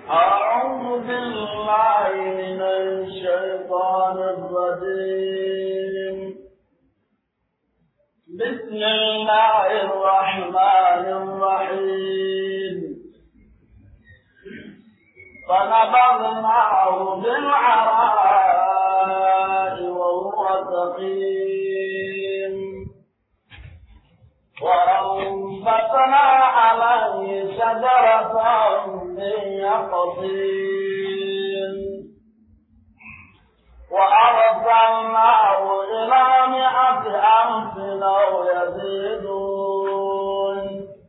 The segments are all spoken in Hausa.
أعوذ بالله من الشيطان الرجيم بسم الله الرحمن الرحيم فنبذناه بالعراء وهو سقيم وأنبتنا عليه شجرة من يقطين وأرسلناه إلى مئة ألف أو يزيدون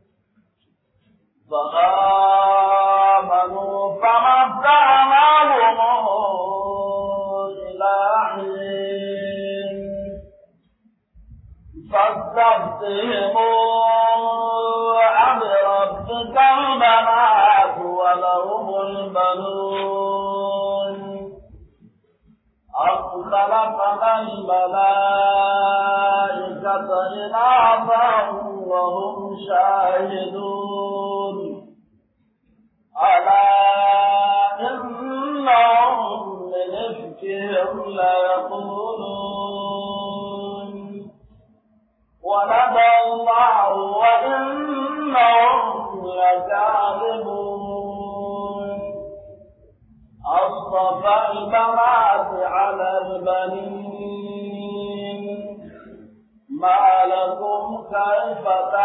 فآمنوا فمتعناهم إلى حين فاستفتهم أبربك البنات ولهم البنون أم خلقنا الملائكة إناثا وهم شاهدون ألا إنهم من إفكهم ليقولون ولد الله وإنهم لكاذبون أصطفى البنات على البنين ما لكم كيف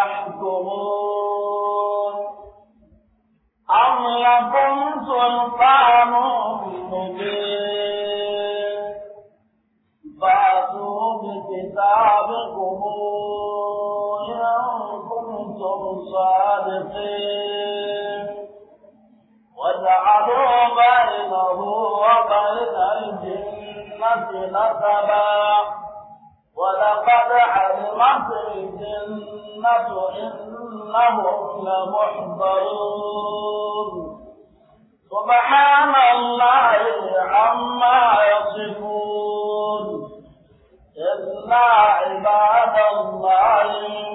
تحكمون أم لكم سلطان مبين فأتوا بكتابكم إن كنتم صادقين وجعلوا بينه وبين الجنة نسبا ولقد علمت الجنة إنهم لمحضرون سبحان الله عما يصفون إلا عباد الله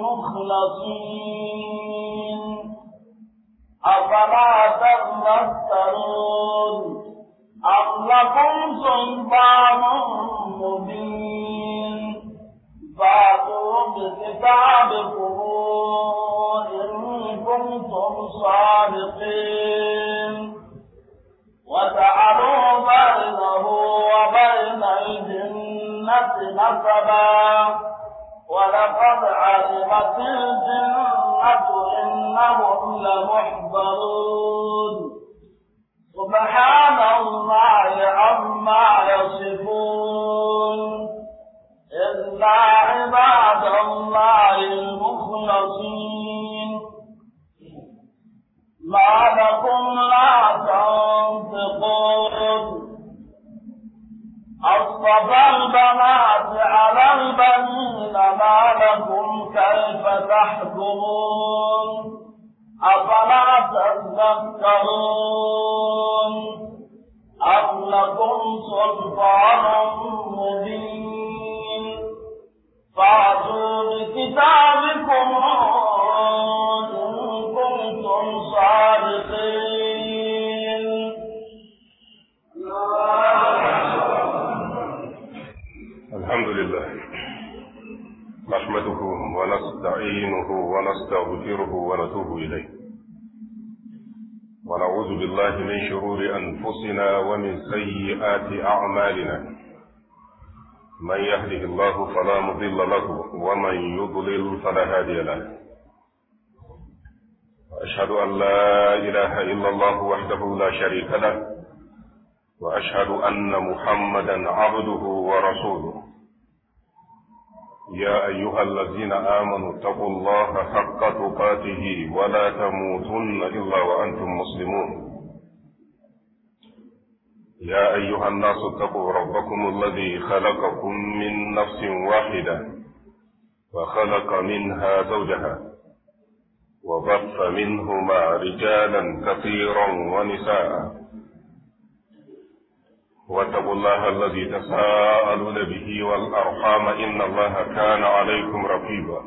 المخلصين أفلا تذكرون أم لكم سلطان مبين فاتوا بكتابكم إن كنتم صادقين وجعلوا بينه وبين الجنة نسبا ولقد علمت الجنة إنهم لمحضرون سبحان الله عما يصفون إلا عباد الله المخلصين ما لكم لا تنطقون أصطفى البنات على البنين ما لكم كيف تحكمون أفلا تذكرون أم لكم سلطان مبين فأتوا بكتابكم إن كنتم صادقين الحمد لله نحمده ونستعينه ونستغفره ونتوب إليه ونعوذ بالله من شرور أنفسنا ومن سيئات أعمالنا من يهده الله فلا مضل له ومن يضلل فلا هادي له وأشهد أن لا إله إلا الله وحده لا شريك له وأشهد أن محمدا عبده ورسوله يا أيها الذين آمنوا اتقوا الله حق تقاته ولا تموتن إلا وأنتم مسلمون يا أيها الناس اتقوا ربكم الذي خلقكم من نفس واحدة وخلق منها زوجها وبث منهما رجالا كثيرا ونساء واتقوا الله الذي تساءلون به والأرحام إن الله كان عليكم رقيبا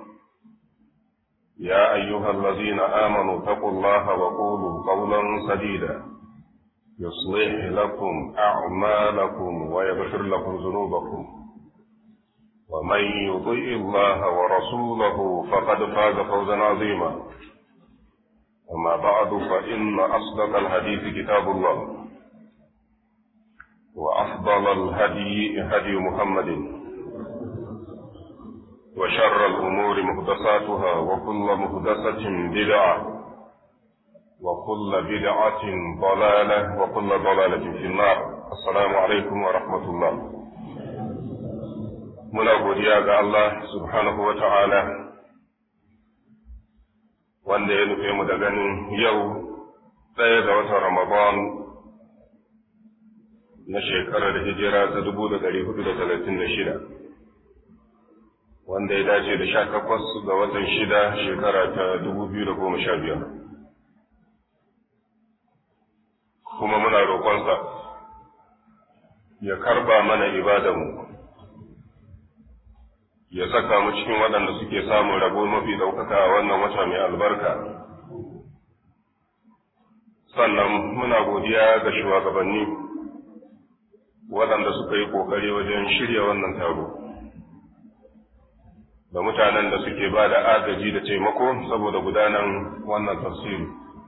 يا أيها الذين آمنوا اتقوا الله وقولوا قولا سديدا يصلح لكم أعمالكم ويغفر لكم ذنوبكم ومن يطيع الله ورسوله فقد فاز فوزا عظيما أما بعد فإن أصدق الحديث كتاب الله وأفضل الهدي هدي محمد وشر الأمور محدثاتها وكل محدثة بدعة وكل بدعة ضلالة وكل ضلالة في النار السلام عليكم ورحمة الله muna godiya ga Allah subhanahu wa ta'ala wanda ya nufe mu da ganin yau ɗaya ga watan Ramadan na shekarar hijira ta dubu da ɗari hudu da talatin da shida wanda ya dace da sha takwas ga watan shida shekara ta dubu biyu da goma sha biyar kuma muna roƙonsa ya karba mana ibadanmu ya saka mu cikin waɗanda suke samun rabo mafi ɗaukaka a wannan wata mai albarka. Sannan muna godiya ga shugabanni waɗanda suka yi ƙoƙari wajen shirya wannan taro. Da mutanen da suke ba da agaji da taimako saboda gudanan wannan tafsiri.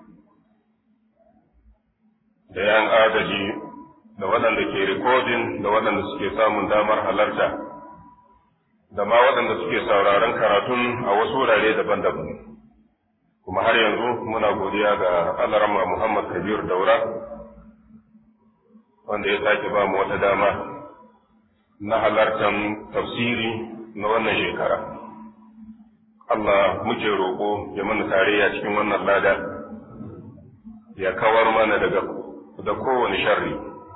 Da yan agaji da waɗanda ke rikodin da waɗanda suke samun damar halarta. da ma waɗanda suke sauraron karatun a wasu wurare daban-daban. Kuma har yanzu muna godiya ga Alarama Muhammad Kabir Daura, wanda ya sake ba mu wata dama na halartar tafsiri na wannan shekara. Allah muke roƙo ya mana tarayya cikin wannan lada, ya kawar mana daga da kowane sharri.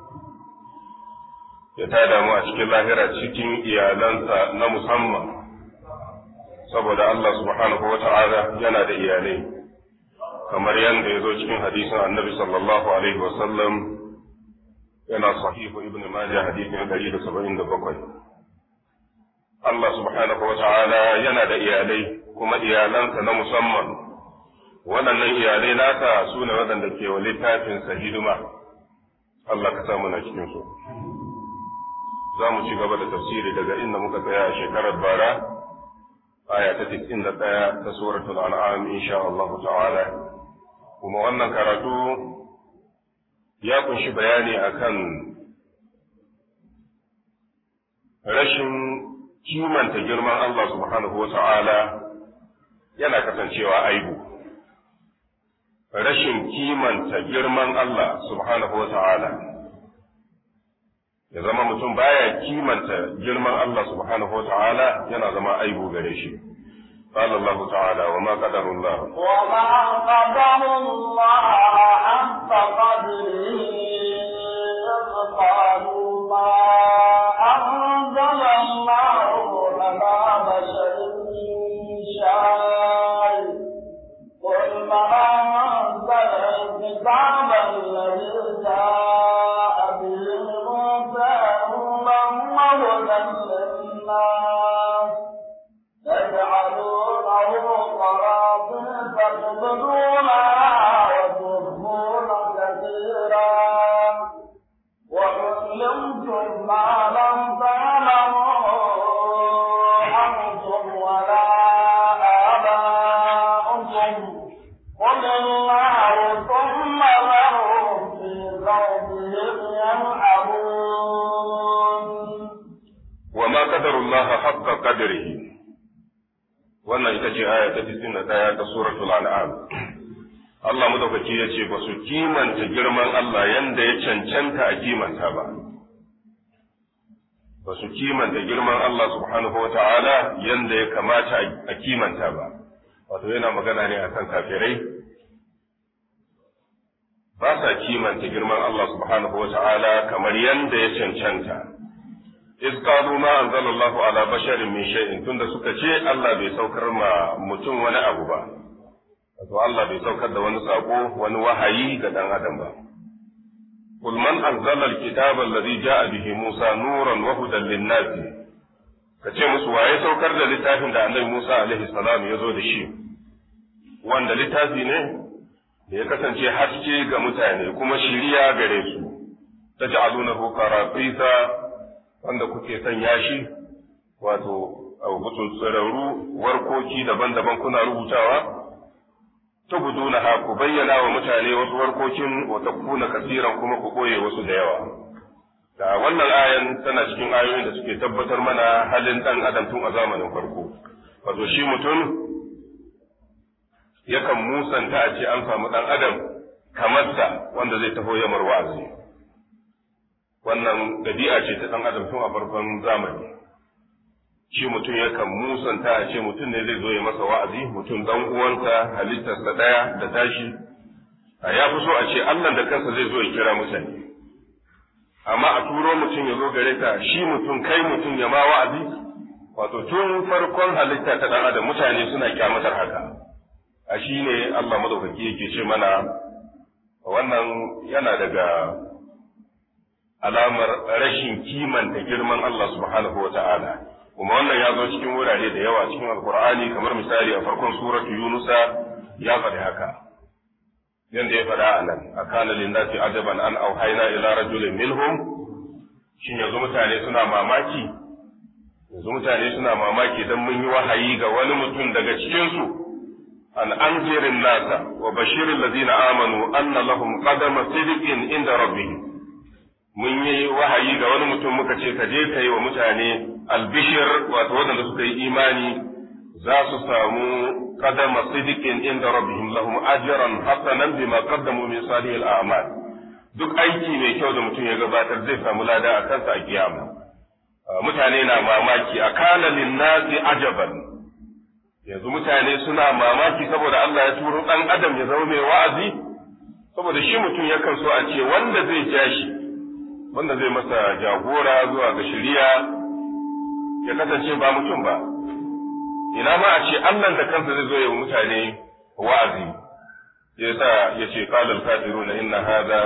ya tada mu a cikin lahira cikin iyalansa na musamman saboda Allah subhanahu wa ta'ala yana da iyalai kamar yadda ya zo cikin hadisin annabi sallallahu alaihi wasallam yana sahihu ibn majah hadisin ɗari da saba'in da bakwai Allah subhanahu wa ta'ala yana da iyalai kuma iyalansa na musamman waɗannan iyalai nasa su ne waɗanda ke wa littafinsa hidima Allah ka samu na cikinsu. za mu ci gaba da tafsiri daga inda muka tsaya a shekarar bara aya ta tisin da ɗaya ta suratul an'am insha Allah ta'ala kuma wannan karatu ya kunshi bayani akan rashin kimanta girman Allah subhanahu wa ta'ala yana kasancewa aibu rashin kimanta girman Allah subhanahu wa ta'ala ya zama mutum baya kimanta girman Allah subhanahu wa ta'ala yana zama aibu gare shi قال الله تعالى وما قدر الله وما قدر الله حق قدره إذ قالوا ما أنزل الله لنا بشر من شيء قل ما أنزل الكتاب الذي جاء به موسى نورا وهدى للناس تجعلونه قراطيس تبدونها وتخفون كثيرا وعلمتم ما لم تعلموا أنتم ولا آباؤكم قل الله ثم ذرهم في خوضهم يلعبون وما قدر الله حق قدره wannan ita ce aya ta 91 ta suratul an'am Allah madaukaki ya ce ba su kimanta girman Allah yanda ya cancanta a kimanta ba ba su kimanta girman Allah subhanahu wata'ala yanda ya kamata a kimanta ba wato yana magana ne akan kafirai ba sa kimanta girman Allah subhanahu wata'ala kamar yanda ya cancanta iz qalu ma anzalallahu ala basharin min shay'in tunda suka ce Allah bai saukar ma mutum wani abu ba wato Allah bai saukar da wani sako wani wahayi ga dan adam ba قل من أنزل الكتاب الذي جاء به موسى نورا وهدى للناس kace musu waye saukar da littafin da annabi Musa alaihi salam ya zo da shi wanda littafi ne da ya kasance haske ga mutane kuma shiriya gare su taj'alunahu qaratisa wanda kuke sanya shi wato abutun tsirarru warkoki daban-daban kuna rubutawa tubduna ha ku bayyana wa mutane wasu warkokin wa takuna kasiran kuma ku koye wasu da yawa da wannan ayan tana cikin ayoyin da suke tabbatar mana halin dan adam tun a zamanin farko wato shi mutum yakan musanta a ce an samu dan adam kamar sa wanda zai taho yamar wa'azi wannan dabi'a ce ta dan adam tun a farkon zamani shi mutum yakan musanta a ce mutum ne zai zo ya masa wa'azi mutum dan uwansa halittarsa daya da tashi a ya fi so a ce Allah da kansa zai zo ya kira mutane amma a turo mutum ya zo gare ka shi mutum kai mutum ya ma wa'azi wato tun farkon halitta ta dan adam mutane suna kyamatar haka a shi ne Allah madaukaki yake ce mana wannan yana daga alamar rashin kimanta girman Allah subhanahu wa ta'ala kuma wannan ya zo cikin wurare da yawa cikin alkur'ani kamar misali a farkon suratu yunusa ya faɗi haka yanda ya faɗa a nan a kana linnasi ajaban an auhaina ila rajulin minhum shin yanzu mutane suna mamaki yanzu mutane suna mamaki dan mun yi wahayi ga wani mutum daga cikin su an anzirin nasa wa bashirin ladina amanu anna lahum qadama sidiqin inda rabbihim mun yi wahayi ga wani mutum muka ce ka je ka yi wa mutane albishir wato waɗanda suka yi imani za su samu qadama sidiqin inda rabbihim lahum ajran hasanan bima qaddamu min salihil a'mal duk aiki mai kyau da mutum ya gabatar zai samu lada a kansa a kiyama mutane na mamaki a kana linnasi ajaban yanzu mutane suna mamaki saboda Allah ya turo dan adam ya zama mai wa'azi saboda shi mutum yakan so a ce wanda zai ja shi wanda zai masa jagora zuwa ga shari'a ya kasance ba mutum ba ina ma a ce Allah da kansa zai zo ya mutane wa'azi ya sa ya ce qala al-kafiruna inna hadha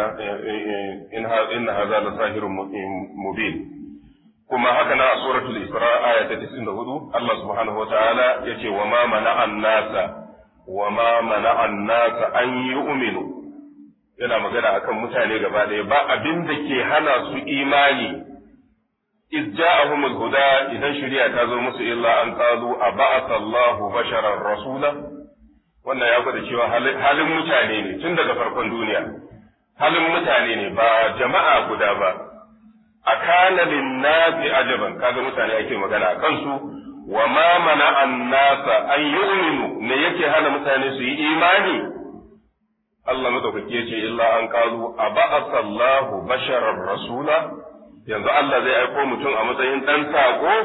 inna hadha la sahirun mubin kuma haka na a suratul isra aya ta 94 Allah subhanahu wa ta'ala yace wa ma mana'an nasa wa ma mana'an nasa an yu'minu yana magana akan mutane gaba ɗaya ba abin da ke hana su imani iz ja'ahum al-huda idan shari'a ta zo musu illa an qalu aba'atha Allahu basharan rasula wannan ya gwada cewa halin mutane ne tun daga farkon duniya halin mutane ne ba jama'a guda ba akana lin-nasi ajaban kaga mutane ake magana a kansu wa ma mana an-nasa an yu'minu ne yake hana mutane su yi imani Allah madaukaki yace illa an qalu aba'atha Allahu basharar rasula yanzu Allah zai aiko mutum a matsayin dan sako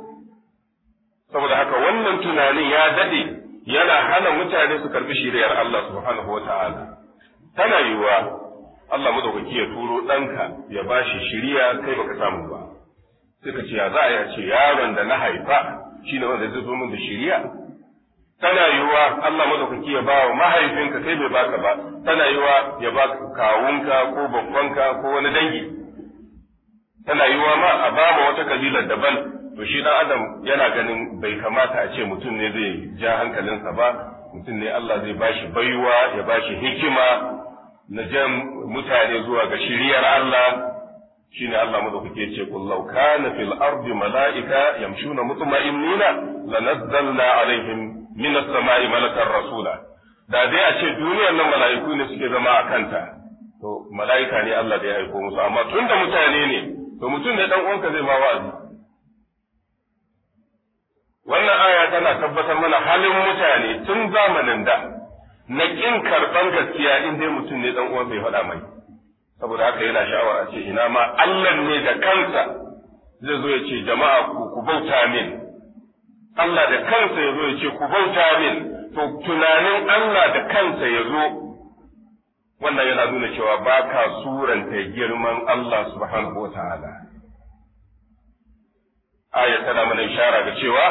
saboda haka wannan tunanin ya dade yana hana mutane su karbi shiriyar Allah subhanahu wata'ala tana yiwa Allah madaukaki ya turo ɗanka ya bashi shiriya kai baka samu ba sai ka ce ya za a yi ce yaron da na haifa shine wanda zai zo min da shiriya tana yiwuwa Allah madaukaki ya bawa mahaifinka kai bai baka ba tana yiwuwa ya ba kawunka ko babbanka ko wani dangi tana yiwuwa ma a ba wata kabilar daban to shi dan adam yana ganin bai kamata a ce mutum ne zai ja hankalinsa ba mutum ne Allah zai bashi baiwa ya bashi hikima na jan mutane zuwa ga shiriyar Allah shine Allah madaukake ya ce qul law kana fil ardi malaika yamshuna mutma'innina lanazzalna alaihim min as-sama'i malakan rasula da dai a ce duniyar nan mala'iku ne suke zama a kanta to mala'ika ne Allah da ya aiko musu amma tunda mutane ne to mutum ne dan uwanka zai ma wa'azi wannan aya tana tabbatar mana halin mutane tun zamanin da na kin karban gaskiya in dai mutum ne dan uwan bai faɗa mai saboda haka yana sha'awar a ce ina ma Allah ne da kansa zai zo ya ce jama'a ku ku bauta min Allah da kansa ya zo ya ce ku bauta min to tunanin Allah da kansa ya zo wannan yana nuna cewa ba ka suranta girman Allah subhanahu wa ta'ala. Aya tana mana ishara ga cewa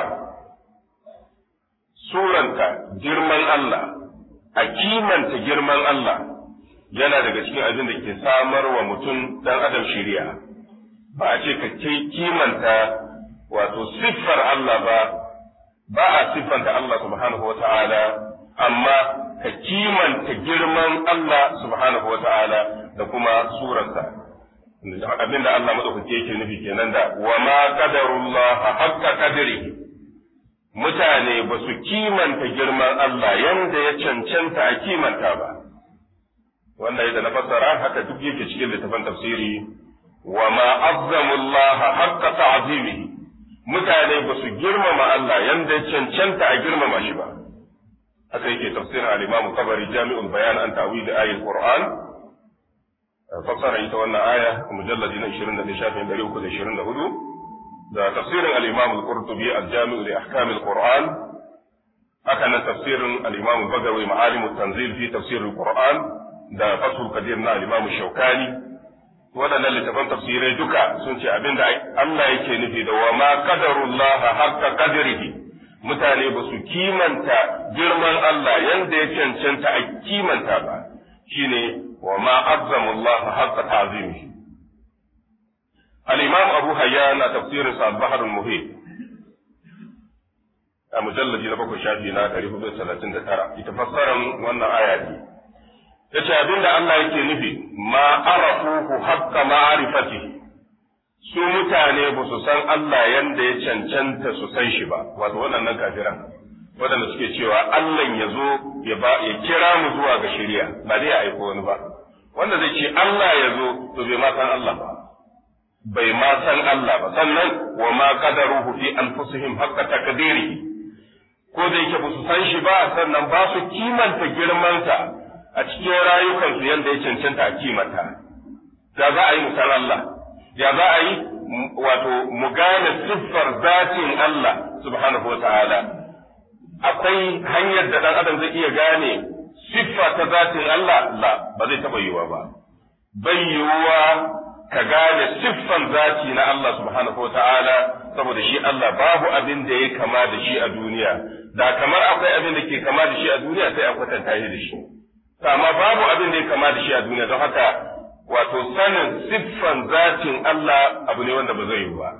suranta girman Allah, a kimanta girman Allah yana daga cikin abin da ke samar wa mutum ɗan adam shiriya. Ba a ce ka kimanta wato siffar Allah ba, ba a siffanta Allah subhanahu wa ta'ala, amma ka kimanta girman Allah subhanahu wa ta'ala da kuma surarsa abinda Allah madaukake yake nufi kenan da wa ma qadarullah haqqa qadrihi mutane ba su kimanta girman Allah yanda ya cancanta a kimanta ba wannan yadda na fassara haka duk yake cikin littafin tafsiri wa ma azzamullah haqqa ta'zimihi mutane ba su girmama Allah yanda ya cancanta a girmama shi ba haka yake tafsirin al-Imam Tabari Jami'ul Bayan an ta'wil ayatul Qur'an fassara ita wannan aya mujalladi na 20 shafin 324 da tafsirin al-Imam al-Qurtubi al-Jami' li ahkam al-Qur'an haka nan tafsirin al-Imam Bagawi Ma'alim at-Tanzil fi tafsir al-Qur'an da Fathul Qadir na al-Imam Shawkani waɗannan littafan tafsirai duka sun ce abinda Allah yake nufi da wa ma qadarullah haqqa qadrihi mutane ba su kimanta girman Allah yanda ya cancanta a kimanta ba shine wa ma azzamullah haqqa ta'zimihi al-imam Abu Hayyan a tafsirin sa al-Bahr al-Muhit a mujalladi na bakwai shafi na 439 ita fassaran wannan aya ne yace abinda Allah yake nufi ma arafuhu haqqa ma'rifatihi su mutane ba su san Allah yanda ya cancanta su san shi ba wato waɗannan kafiran waɗanda suke cewa Allah ya zo ya ba ya kira mu zuwa ga shari'a ba dai ya aiko wani ba wanda zai ce Allah ya zo to bai ma san Allah ba bai ma san Allah ba sannan wa ma qadaruhu fi anfusihim haqqa taqdirihi ko da yake ba su san shi ba sannan ba su kimanta girmansa a cikin rayukansu yadda ya cancanta a kimanta ya za a yi musan Allah ya za a yi wato mu gane siffar zatin Allah subhanahu wa ta'ala akwai hanyar da ɗan adam zai iya gane siffa ta zatin Allah la ba zai taɓa yiwuwa ba bai yiwuwa ka gane siffan zati na Allah subhanahu wa ta'ala saboda shi Allah babu abin da ya kama da shi a duniya da kamar akwai abin da ke kama da shi a duniya sai a kwatanta shi da shi amma babu abin da ya kama da shi a duniya don haka wato sanin siffan zatin Allah abu ne wanda ba zai yi ba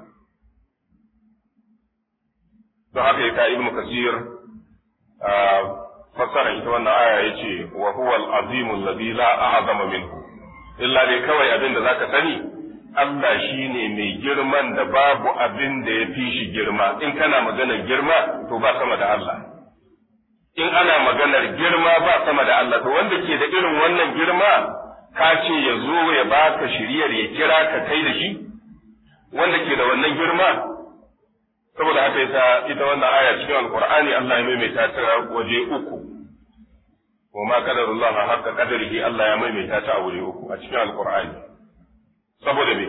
don haka ya ibnu kasir fassara ita wannan aya yace wa huwa al-azim alladhi la a'zama minhu illa dai kawai abin da zaka sani Allah shine mai girman da babu abin da ya fi shi girma in kana maganar girma to ba sama da Allah in ana maganar girma ba sama da Allah to wanda ke da irin wannan girma ka ce ya zo ya baka shiriyar ya kira ka kai da shi wanda ke da wannan girma saboda haka yasa ita wannan aya cikin alqur'ani Allah ya maimaita ta waje uku wa ma qadarullah haqqa qadarihi Allah ya maimaita ta a waje uku a cikin alqur'ani saboda me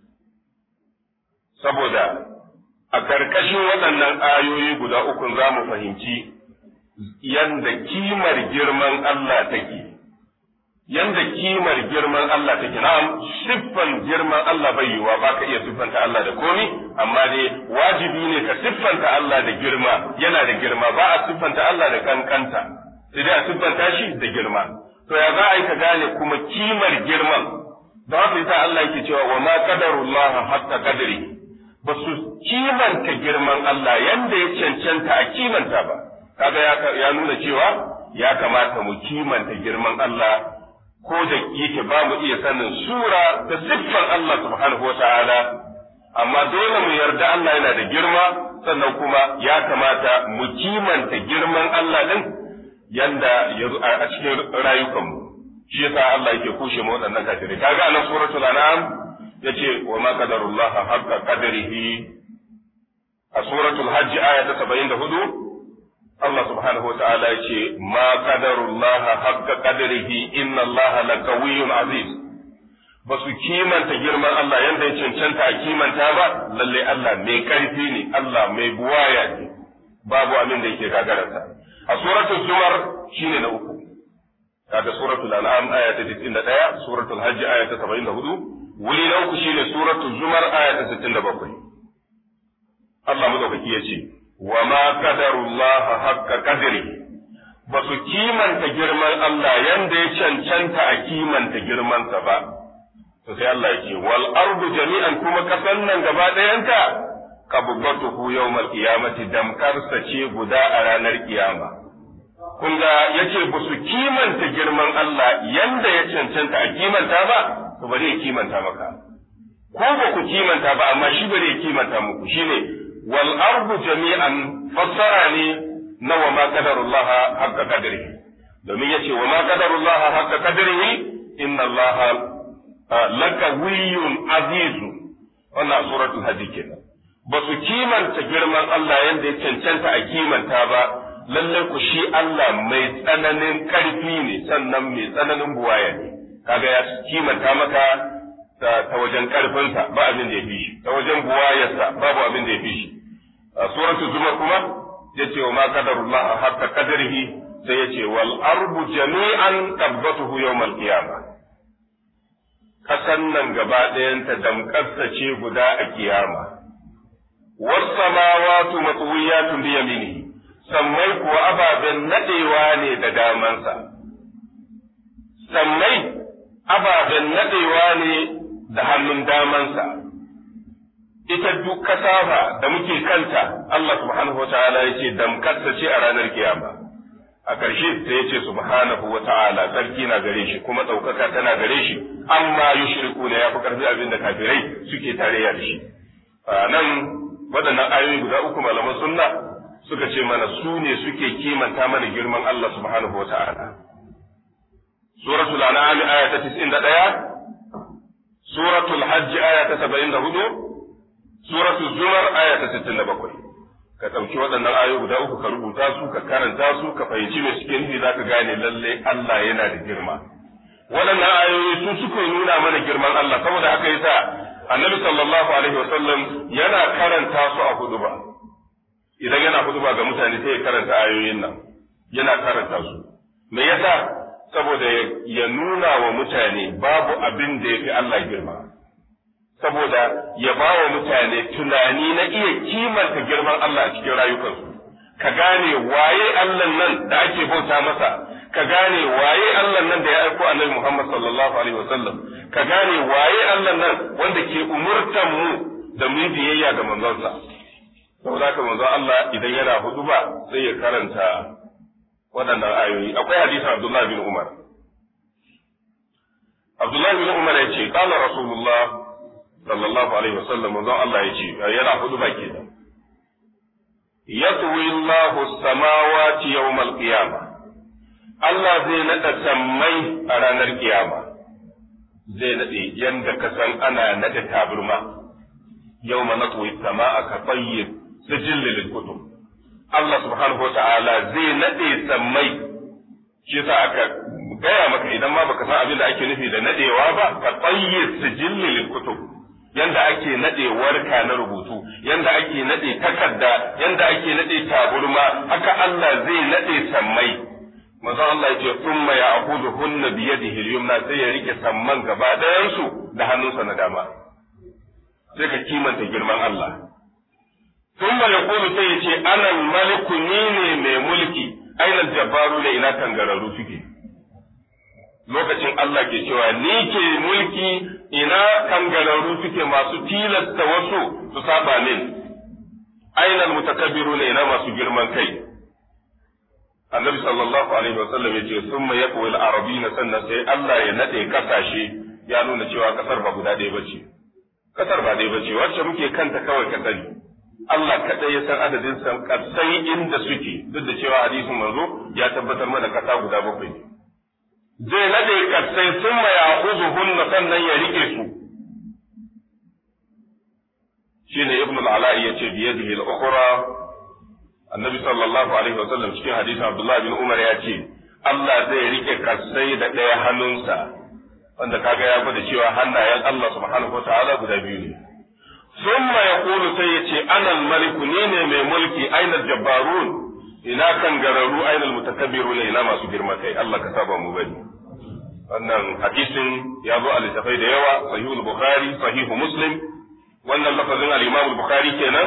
saboda a karkashin waɗannan ayoyi guda uku za mu fahimci yanda kimar girman Allah take yanda kimar girman Allah take na'am siffan girman Allah bai yiwa ba ka iya siffanta Allah da komi amma dai wajibi ne ka siffanta Allah da girma yana da girma ba a siffanta Allah da kankanta sai dai a siffanta shi da girma to ya za a yi ka gane kuma kimar girman da haka yasa Allah yake cewa wa ma qadarullah hatta qadri ba su kimanta girman Allah yanda ya cancanta a kimanta ba kaga ya nuna cewa ya kamata mu kimanta girman Allah ko da yake ba mu iya sanin sura da siffan Allah subhanahu wa ta'ala amma dole mu yarda Allah yana da girma sannan kuma ya kamata mu kimanta girman Allah din yanda ya a cikin rayukanmu shi yasa Allah yake kushe mu waɗannan kafirai kaga anan suratul an'am yace wa ma qadarullah haqqa qadarihi a suratul hajj aya ta 74 Allah subhanahu wa ta'ala ya ce, Ma qadarullaha haqqa qadrihi inna Allah la qawiyyun aziz. Ba su kimanta girman Allah yadda ya cancanta a kimanta ba, lalle Allah mai ƙarfi ne, Allah mai buwaya ne, babu abin da yake gagararsa. A suratul Zumar shine na uku. Kaga suratul An'am aya ta 91, suratul Hajj aya ta 74, wuri na uku shine suratul Zumar aya ta 67. Allah madaukaki ya ce, wa ma qadarullah haqqa qadri ba su kimanta girman Allah yanda ya cancanta a kimanta girmansa ba to sai Allah yake wal ardu jami'an kuma kasan nan gaba ɗayanta qabdatuhu yawmal qiyamati damkarsa ce guda a ranar kiyama kun ga yace ba su kimanta girman Allah yanda ya cancanta a kimanta ba to bari ya kimanta maka ko ba ku kimanta ba amma shi bari ya kimanta muku shine wal ardu jami'an fassara ne na wa ma qadarullah haqqa qadrihi domin yace wa ma qadarullah haqqa qadrihi inna Allah lakawiyyun azizu wannan suratul hajj kenan ba su kimanta girman Allah yanda ya cancanta a kimanta ba lallai ku shi Allah mai tsananin ƙarfi ne sannan mai tsananin buwaya ne kaga ya kimanta maka ta wajen ƙarfinsa ba abin da ya fi shi ta wajen buwayarsa babu abin da ya fi shi a suratul zumar kuma ya ce wa ma qadarullah hatta qadarihi sai ya ce wal ardu jami'an qabbatuhu yawmal qiyamah kasan nan gaba ɗayanta damƙarsa ce guda a kiyama was samawatu matwiyatun bi yaminihi sammai kuwa ababen nadewa ne da damansa, sammai ababen nadewa ne da hannun damansa, ita duk kasafa da muke kanta Allah subhanahu wa ta'ala ya ce damkarsa ce a ranar kiyama. A ƙarshe sai ya ce subhanahu wa ta'ala sarki na gare shi kuma ɗaukaka tana gare shi amma yushriku ne ya fi ƙarfi abin da kafirai suke tarayya da shi. Nan waɗannan ayoyi guda uku malaman sunna suka ce mana su ne suke kimanta mana girman Allah subhanahu wa ta'ala. Suratul An'am aya ta 91, Suratul Hajj aya ta 74, Suratul Zumar aya ta 67. Ka ɗauki waɗannan ayoyi guda uku ka rubuta su, ka karanta su, ka fahimci me suke nufi za ka gane lalle Allah yana da girma. Waɗannan ayoyi su suka nuna mana girman Allah, saboda haka yasa Annabi sallallahu alaihi wa sallam yana karanta su a hudu ba. idan yana huduba ga mutane sai ya karanta ayoyin nan yana karanta su me yasa saboda ya nuna wa mutane babu abin da ya fi Allah girma saboda ya ba wa mutane tunani na iya kimanta girman Allah a cikin rayukansu ka gane waye Allah nan da ake bauta masa ka gane waye Allah nan da ya aiko annabi Muhammad sallallahu alaihi wasallam ka gane waye Allah nan wanda ke umurtan mu da mu biyayya ga manzonsa saboda haka manzo Allah idan yana huduba sai ya karanta waɗannan ayoyi akwai hadisin Abdullah bin Umar Abdullah bin Umar ya ce qala Rasulullah sallallahu alaihi wasallam manzo Allah ya ce yana huduba kenan yatwi Allahu samawati yawmal qiyamah Allah zai nada sammai a ranar kiyama zai nade yanda ka san ana nada taburma yawma natwi samaa ka tayyib sijilli lil kutub Allah subhanahu wata'ala zai nade sammai shi yasa aka gaya maka idan ma baka san abin da ake nufi da nadewa ba ka tsayyid sijilli lil kutub yanda ake nade warka na rubutu yanda ake nade takarda yanda ake nade taburma haka Allah zai nade sammai manzon Allah ya ce thumma ya'khudhuhunna bi yadihi al-yumna sai ya rike samman gaba ɗayan su da hannunsa na dama sai ka kimanta girman Allah ثم يقول سيتي أنا الملك نيني mai mulki أين الجبارون ina kangararru suke lokacin Allah ke cewa ni ke mulki ina kangararru suke masu tilasta wasu su saba min aina mutakabbiruna ina masu girman kai annabi sallallahu alaihi wa sallam yace summa yaqwi al-arabina sannan sai Allah ya nade kasashe ya nuna cewa kasar ba guda ɗaya bace kasar ba ɗaya bace wacce muke kanta kawai ka sani Allah kaɗai ya san adadin san kasai inda suke duk da cewa hadisin manzo ya tabbatar mana kasa guda bakwai zai nade kasai sun ma ya hunna sannan ya rike su shine ibn al-ala'i yace bi yadihi al-ukhra annabi sallallahu alaihi wa sallam cikin hadisin abdullah bin umar ya ce Allah zai rike kasai da ɗaya hannunsa wanda kaga ya gwada cewa hannayen Allah subhanahu wa ta'ala guda biyu ne ثم يقول سيتي أنا الملك نيني من ملكي أين الجبارون إنا كان جرروا أين المتكبرون إنا ما سجر مكي الله كتاب مبني wannan hadisin ya zo a littafai da yawa sahihul bukhari sahihu muslim wannan lafazin al-imam bukhari kenan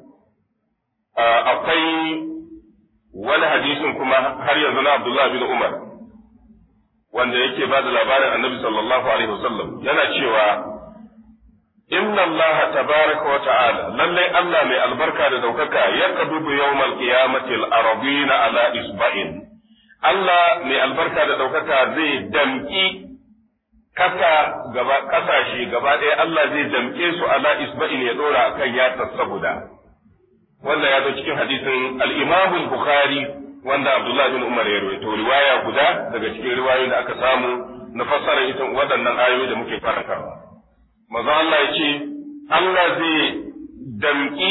akwai wani hadisin kuma har yanzu na abdullah bin umar wanda yake ba da labarin annabi sallallahu alaihi wasallam yana cewa inna Allah tabaraka wa ta'ala lallai Allah mai albarka da daukaka ya kadubu yawmal qiyamati al-arabina ala isba'in Allah mai albarka da ɗaukaka zai damƙi kasa gaba kasashe gaba ɗaya Allah zai damƙe su ala isba'in ya ɗora akan yatsar saboda wanda ya zo cikin hadisin al-Imam Bukhari wanda Abdullah bin Umar ya rawaito riwaya guda daga cikin riwayoyin da aka samu na fassara ita waɗannan ayoyi da muke karantawa manzo Allah ya ce Allah zai damƙi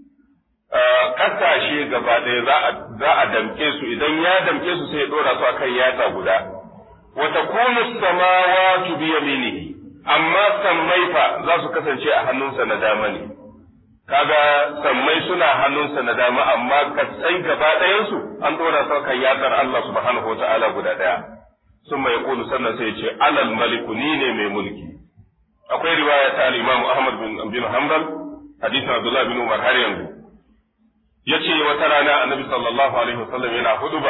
kasashe gaba ɗaya za a damƙe su idan ya damƙe su sai ya ɗora su akan yatsa guda wa takunu samawati bi yaminihi amma sammai fa za su kasance a hannunsa na dama ne kaga sammai suna hannunsa na dama amma kasai gaba ɗayansu an ɗora su kan yatsar Allah subhanahu wata'ala guda ɗaya sun mai kulu sannan sai ce alal maliku ni ne mai mulki akwai riwaya ta al-Imam Ahmad bin bin Hanbal hadisin Abdullah bin Umar har yanzu yace wata rana Annabi sallallahu alaihi wasallam yana huduba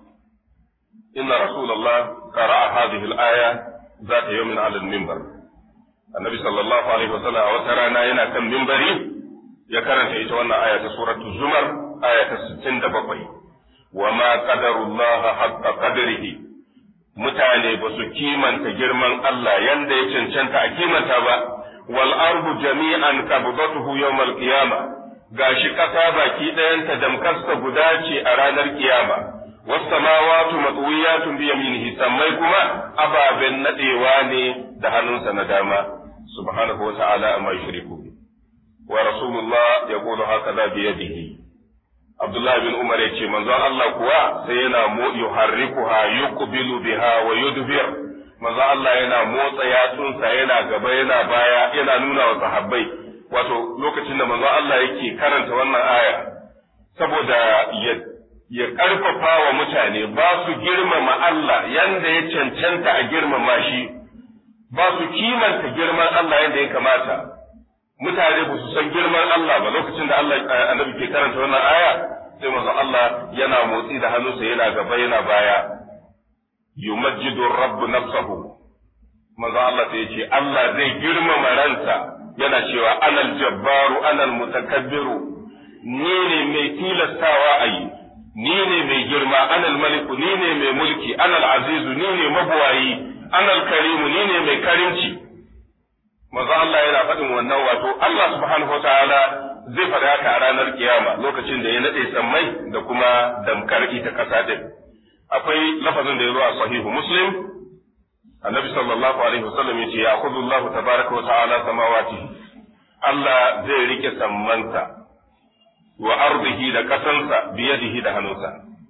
inna rasulullah qara'a hadhihi al-aya ذات يوم على المنبر النبي صلى الله عليه وسلم wata rana yana kan mimbari ya karanta ita wannan aya ta suratul zumar aya ta 67 wa ma qadarullaha haqqa qadrihi mutane ba su kimanta girman Allah yanda ya cancanta a kimanta ba wal ardu jami'an qabdatuhu yawmal qiyama gashi kasa baki ɗayanta damkasta guda ce a ranar kiyama was samawati matwiyatun bi yaminihi sammai kuma ababen nadewa ne da hannunsa na dama subhanahu wa ta'ala amma yushriku ورسول الله يقول هكذا بيده عبد الله بن عمر yace manzon Allah kuwa sai yana mo yuharrikuha yuqbilu biha wa yudbir manzon Allah yana motsa yatsunsa yana gaba yana baya yana nuna wa sahabbai wato lokacin da manzon Allah yake karanta wannan aya saboda ya ya karfafa wa mutane ba su girmama Allah yanda ya cancanta a girmama shi ba su kimanta girman Allah yanda ya kamata mutane ba su san girman Allah ba lokacin da Allah annabi ke karanta wannan aya sai manzo Allah yana motsi da hannunsa yana gaba yana baya yumajjidu rabb nafsahu manzo Allah sai ce Allah zai girmama ransa yana cewa anal jabbaru anal mutakabbiru ni ne mai tilastawa a yi ni ne mai girma anal maliku ni ne mai mulki anal azizu ni ne mabuwayi anal karimu ni ne mai karimci manzo Allah yana faɗin wannan wato Allah subhanahu wataala zai faɗi haka a ranar kiyama lokacin da ya nade sammai da kuma damkar ita ƙasa din akwai lafazin da ya zo a sahihu muslim annabi sallallahu alaihi wasallam yace ya khudhu Allah tabaraka wa ta'ala samawati Allah zai rike sammanta wa ardihi da kasansa biyadihi da hannunsa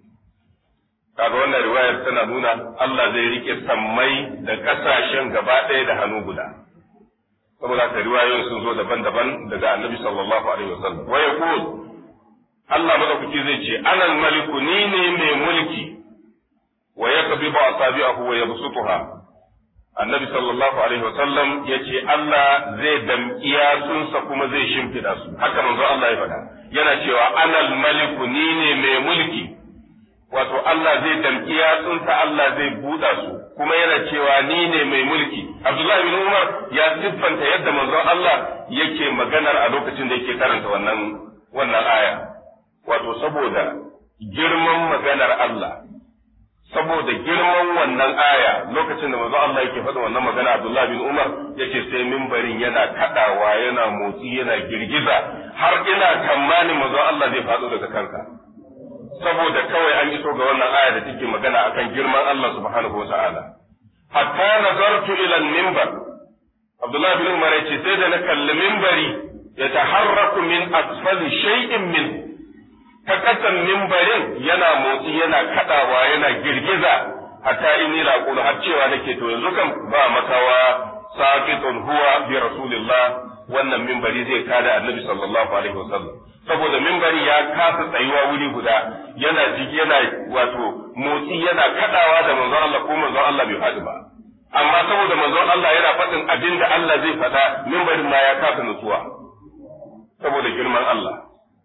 kaga wannan riwayar tana nuna Allah zai rike sammai da kasashen gaba ɗaya da hannu guda saboda haka riwayoyin sun zo daban-daban daga annabi sallallahu alaihi wasallam wa yaqul Allah madaukaki zai ce anal maliku ni ne mai mulki wa yaqbidu asabi'ahu wa yabsutuha annabi sallallahu alaihi wasallam yace Allah zai damƙi yatsunsa kuma zai shimfida su haka manzo Allah ya faɗa yana cewa anal maliku ni ne mai mulki wato Allah zai damƙi yatsunsa Allah zai buɗa su kuma yana cewa ni ne mai mulki Abdullahi bin Umar ya siffanta yadda manzon Allah yake maganar a lokacin da yake karanta wannan wannan aya wato saboda girman maganar Allah saboda girman wannan aya lokacin da manzon Allah yake faɗa wannan magana Abdullahi bin Umar yace sai mimbarin yana kadawa yana motsi yana girgiza har ina tamanin manzon Allah zai faɗo daga kanka saboda kawai an iso ga wannan aya da take magana akan girman Allah subhanahu wa ta'ala hatta nazartu ila al-minbar Abdullah bin Umar yace sai da na kalli minbari ya taharraku min asfali shay'in min ta kasan minbarin yana motsi yana kadawa yana girgiza hatta inni la qulu har cewa nake to yanzu kan ba makawa saqitun huwa bi rasulillah wannan minbari zai kada annabi sallallahu alaihi wasallam saboda mimbari ya kasa tsayuwa wuri guda yana jiki yana wato motsi yana kadawa da manzon Allah ko manzon Allah bai faɗi ba amma saboda manzon Allah yana faɗin abin da Allah zai faɗa mimbarin ma ya kasa nutsuwa saboda girman Allah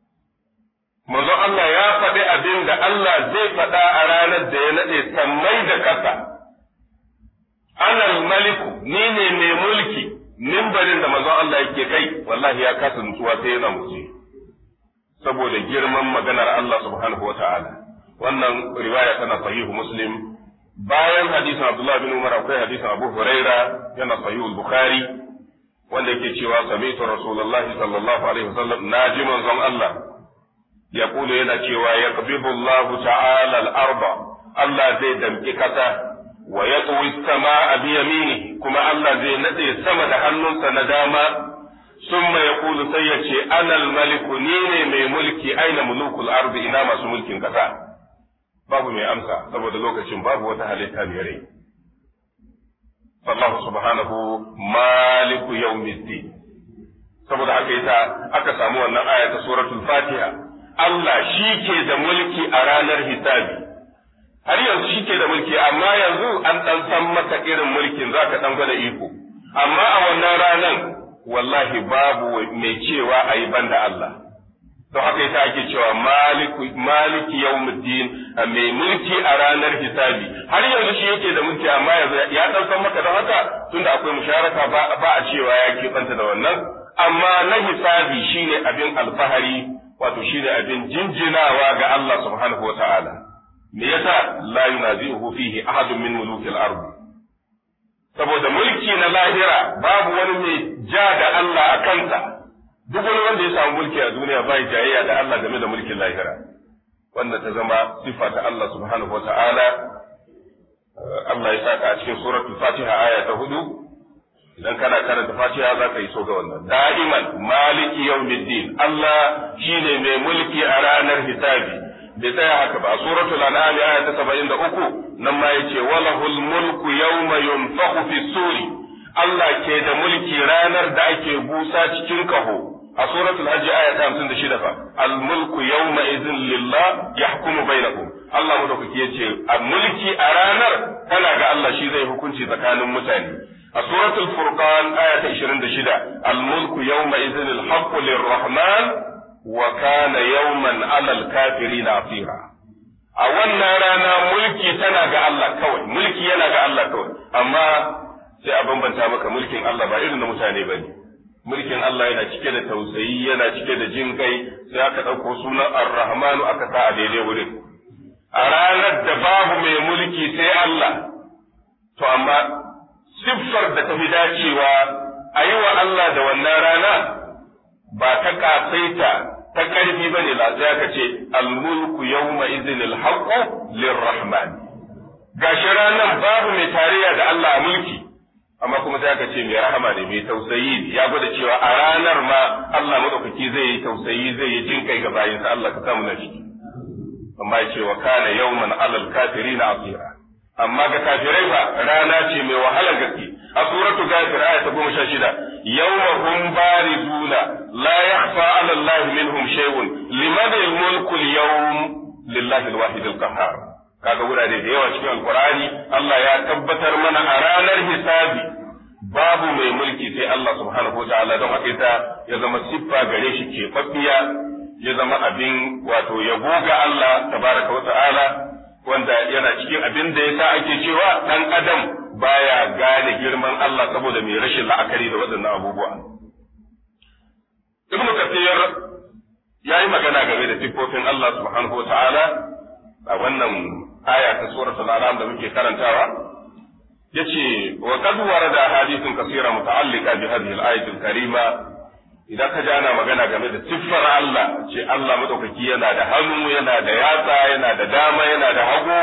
manzon Allah ya faɗi abin da Allah zai faɗa a ranar da ya naɗe sammai da ƙasa anal maliku ni ne mai mulki mimbarin da manzon Allah yake kai wallahi ya kasa nutsuwa sai yana motsi saboda girman maganar Allah subhanahu wa ta'ala, wannan riwaya tana sahihu muslim bayan hadisin abdullahi bin umar akwai hadisin abu huraira yana sahihu bukhari wanda yake cewa sami'tu rasulullahi sallallahu alaihi wasallam naji manzon Allah ya kula yana cewa yaqbidu Allah ta'ala al-arba Allah zai damki kasa wa yatwi as-samaa bi yaminihi kuma Allah zai nade sama da hannunsa na dama summa yaqulu sai ya ce ana al-maliku ni ne mai mulki aina mulukul ardi ina masu mulkin kasa babu mai amsa saboda lokacin babu wata halitta mai rai Allah subhanahu maliku yawmiddin saboda haka yasa aka samu wannan aya ta suratul fatiha Allah shi ke da mulki a ranar hisabi har yanzu shi ke da mulki amma yanzu an dan san maka irin mulkin zaka dan gwada iko amma a wannan ranan wallahi babu mai cewa ayi banda Allah don haka yasa ake cewa maliku maliki yawmuddin mai mulki a ranar hisabi har yanzu shi yake da mulki amma yanzu ya dan san maka don haka tunda akwai musharaka ba ba a cewa ya keɓanta da wannan amma na hisabi shine abin alfahari wato shine abin jinjinawa ga Allah subhanahu wa ta'ala me yasa la yunazihu fihi ahadun min mulukil ard saboda mulki na lahira babu wani mai ja da Allah a kansa duk wani wanda ya samu mulki a duniya bai jayayya da Allah game da mulkin lahira wanda ta zama sifa ta Allah subhanahu wa ta'ala Allah ya saka a cikin suratul Fatiha aya ta hudu idan kana karanta Fatiha za ka yi so ga wannan da'iman maliki yawmiddin Allah shine mai mulki a ranar hisabi bai tsaya haka ba suratul an'am aya ta 73 nan ma yace walahul mulku yawma yunfakhu fi suri Allah ke da mulki ranar da ake busa cikin kaho a suratul hajji aya ta 56 fa al mulku yawma idhin lillah yahkumu bainakum Allah madaukaki yace a mulki a ranar tana ga Allah shi zai hukunci tsakanin mutane a suratul furqan aya ta 26 al mulku yawma idhin al haqqu lirrahman wa kana yawman ala al kafirin asira a wannan rana mulki tana ga Allah kawai mulki yana ga Allah kawai amma sai a bambanta maka mulkin Allah ba irin na mutane bane mulkin Allah yana cike da tausayi yana cike da jin kai sai aka ɗauko sunan ar-rahmanu aka sa a daidai wurin a ranar da babu mai mulki sai Allah to amma siffar da ta fi dacewa a yi wa Allah da wannan rana ba ta kasaita ta ƙarfi ba ne sai aka ce al-mulku yawma idhin al-haqqu lir-rahman gashi ranar babu mai tarayya da Allah a mulki amma kuma sai aka ce mai rahama ne mai tausayi ya gwada cewa a ranar ma Allah madaukaki zai yi tausayi zai yi jin kai ga bayinsa Allah ka samu na shi amma ya ce wa kana yawman alal kafirina asira amma ga kafirai fa rana ce mai wahalar gaske a suratu ghafir aya ta goma sha shida yawma hum barizuna la yakhfa ala Allah minhum shay'un liman al-mulku al-yawm lillahi al-wahid al-qahhar kaga wurare da yawa cikin alkur'ani Allah ya tabbatar mana a ranar hisabi babu mai mulki sai Allah subhanahu wataala don haka ita ya zama siffa gare shi ke faffiya ya zama abin wato yabo ga Allah tabaraka wa ta'ala wanda yana cikin abin da yasa ake cewa dan adam baya gane girman Allah saboda mai rashin la'akari da waɗannan abubuwa Ibn Kathir ya yi magana game da siffofin Allah subhanahu wa ta'ala a wannan aya ta suratul an'am da muke karantawa yace wa qad warada hadithun kaseera muta'alliqa bi hadhihi al-ayati al-karima idan ka ji ana magana game da siffar Allah ce Allah madaukaki yana da hannu yana da yatsa yana da dama yana da hagu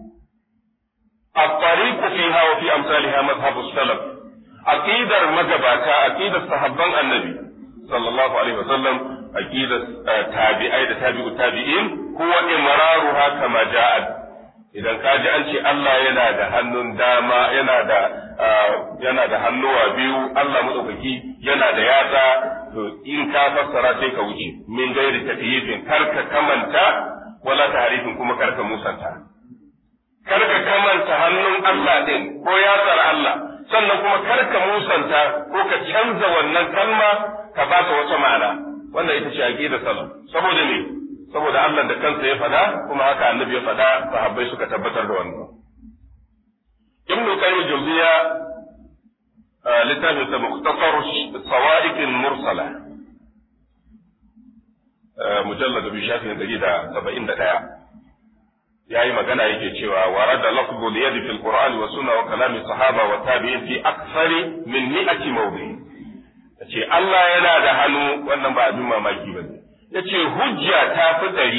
الطريق فيها وفي أمثالها مذهب السلف عقيدة مجباتا عقيدة صحابان النبي صلى الله عليه وسلم عقيدة تابعي تابع التابعين هو إمرارها كما جاءت idan ka ji an ce Allah yana da hannun dama yana da yana da hannuwa biyu Allah madaukaki yana da yatsa to in ka fassara sai ka wuce min gairi takyifin karka kamanta wala tahrifin kuma karka musanta karka kamanta hannun Allah din ko yatsar Allah sannan kuma karka musanta ko ka canza wannan kalma ka ba ta wata ma'ana wannan ita ce aqidar salaf saboda me saboda Allah da kansa ya fada kuma haka annabi ya fada sahabbai suka tabbatar da wannan ibnu qayyim jawziya littafin sa mukhtasar sawa'iq mursala mujallad bi shafin dari da saba'in da ɗaya yayi magana yake cewa warada lafzul yadi fil qur'ani wa sunna wa kalami sahaba wa tabi'in fi akthari min mi'ati mawdi yace Allah yana da hannu wannan ba abin mamaki bane yace hujja ta fi dari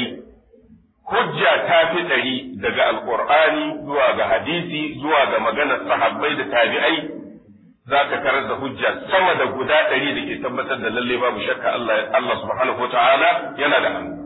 hujja ta fi dari daga alqur'ani zuwa ga hadisi zuwa ga maganar sahabbai da tabi'ai za ka karar da hujja sama da guda ɗari da ke tabbatar da lalle babu shakka Allah Allah subhanahu wa ta'ala yana da hannu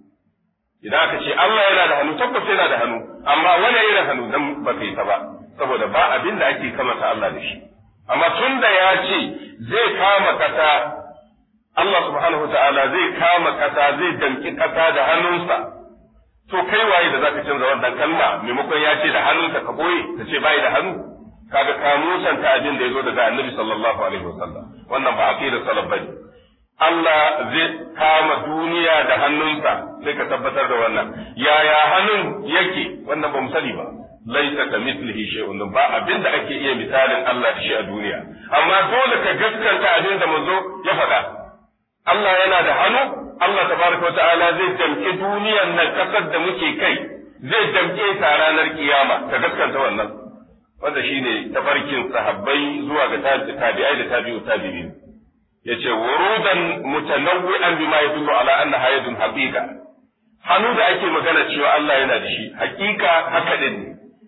idan aka ce Allah yana da hannu tabbas yana da hannu amma wani irin hannu dan ba kai ta ba saboda ba abin da ake kamata Allah da shi amma tun da ya ce zai kama kasa Allah subhanahu wa ta'ala zai kama kasa zai damki kasa da hannunsa to kai waye da zaka canza wannan kalma maimakon ya ce da hannunka ka boye ka ce bai da hannu kaga ka musanta abin da ya zo daga annabi sallallahu alaihi wasallam wannan ba aqidar salaf bane Allah zai kama duniya da hannunsa sai ka tabbatar da wannan yaya hannun yake wannan ba mu sani ba laisa ka mislihi shay'un ba abin da ake iya misalin Allah da shi a duniya amma dole ka gaskanta abin da manzo ya faɗa Allah yana da hannu Allah tabaraka ta'ala zai damke duniyar nan kasar da muke kai zai damke ta ranar kiyama ka gaskanta wannan wanda shine tafarkin sahabbai zuwa ga tabi'ai da tabi'u tabi'in yace wurudan mutanawwi'an bima yadullu ala anna hayatun haqiqa hannu da ake magana cewa Allah yana da shi haqiqa haka din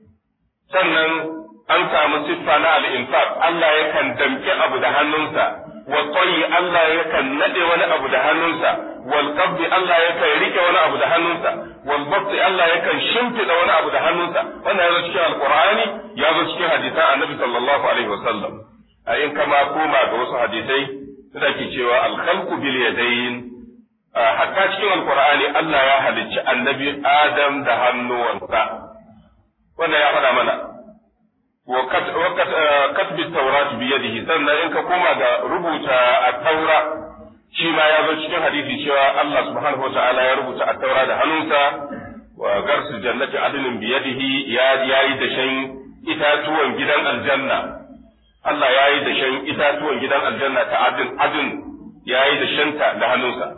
sannan an samu siffa na al-infaq Allah yakan damke abu da hannunsa wa tsayi Allah yakan nade wani abu da hannunsa wal qabdi Allah yakan rike wani abu da hannunsa wal basti Allah yakan shimfida wani abu da hannunsa wannan ya zo cikin alqur'ani ya zo cikin hadisan annabi sallallahu alaihi wasallam a in kama koma ga wasu hadisai da ke cewa al-khalqu bil yadayn hatta cikin alqur'ani Allah ya halicci annabi Adam da hannuwansa wannan ya faɗa mana wa katbi taurat bi yadihi sannan in ka koma ga rubuta at-taura shi ma ya zo cikin hadisi cewa Allah subhanahu wa ta'ala ya rubuta at-taura da hannunsa wa garsu jannati adnin bi yadihi ya yayi da shan itatuwan gidan aljanna Allah ya yi da shan itatuwan gidan aljanna ta adin adin ya yi da shanta da hannunsa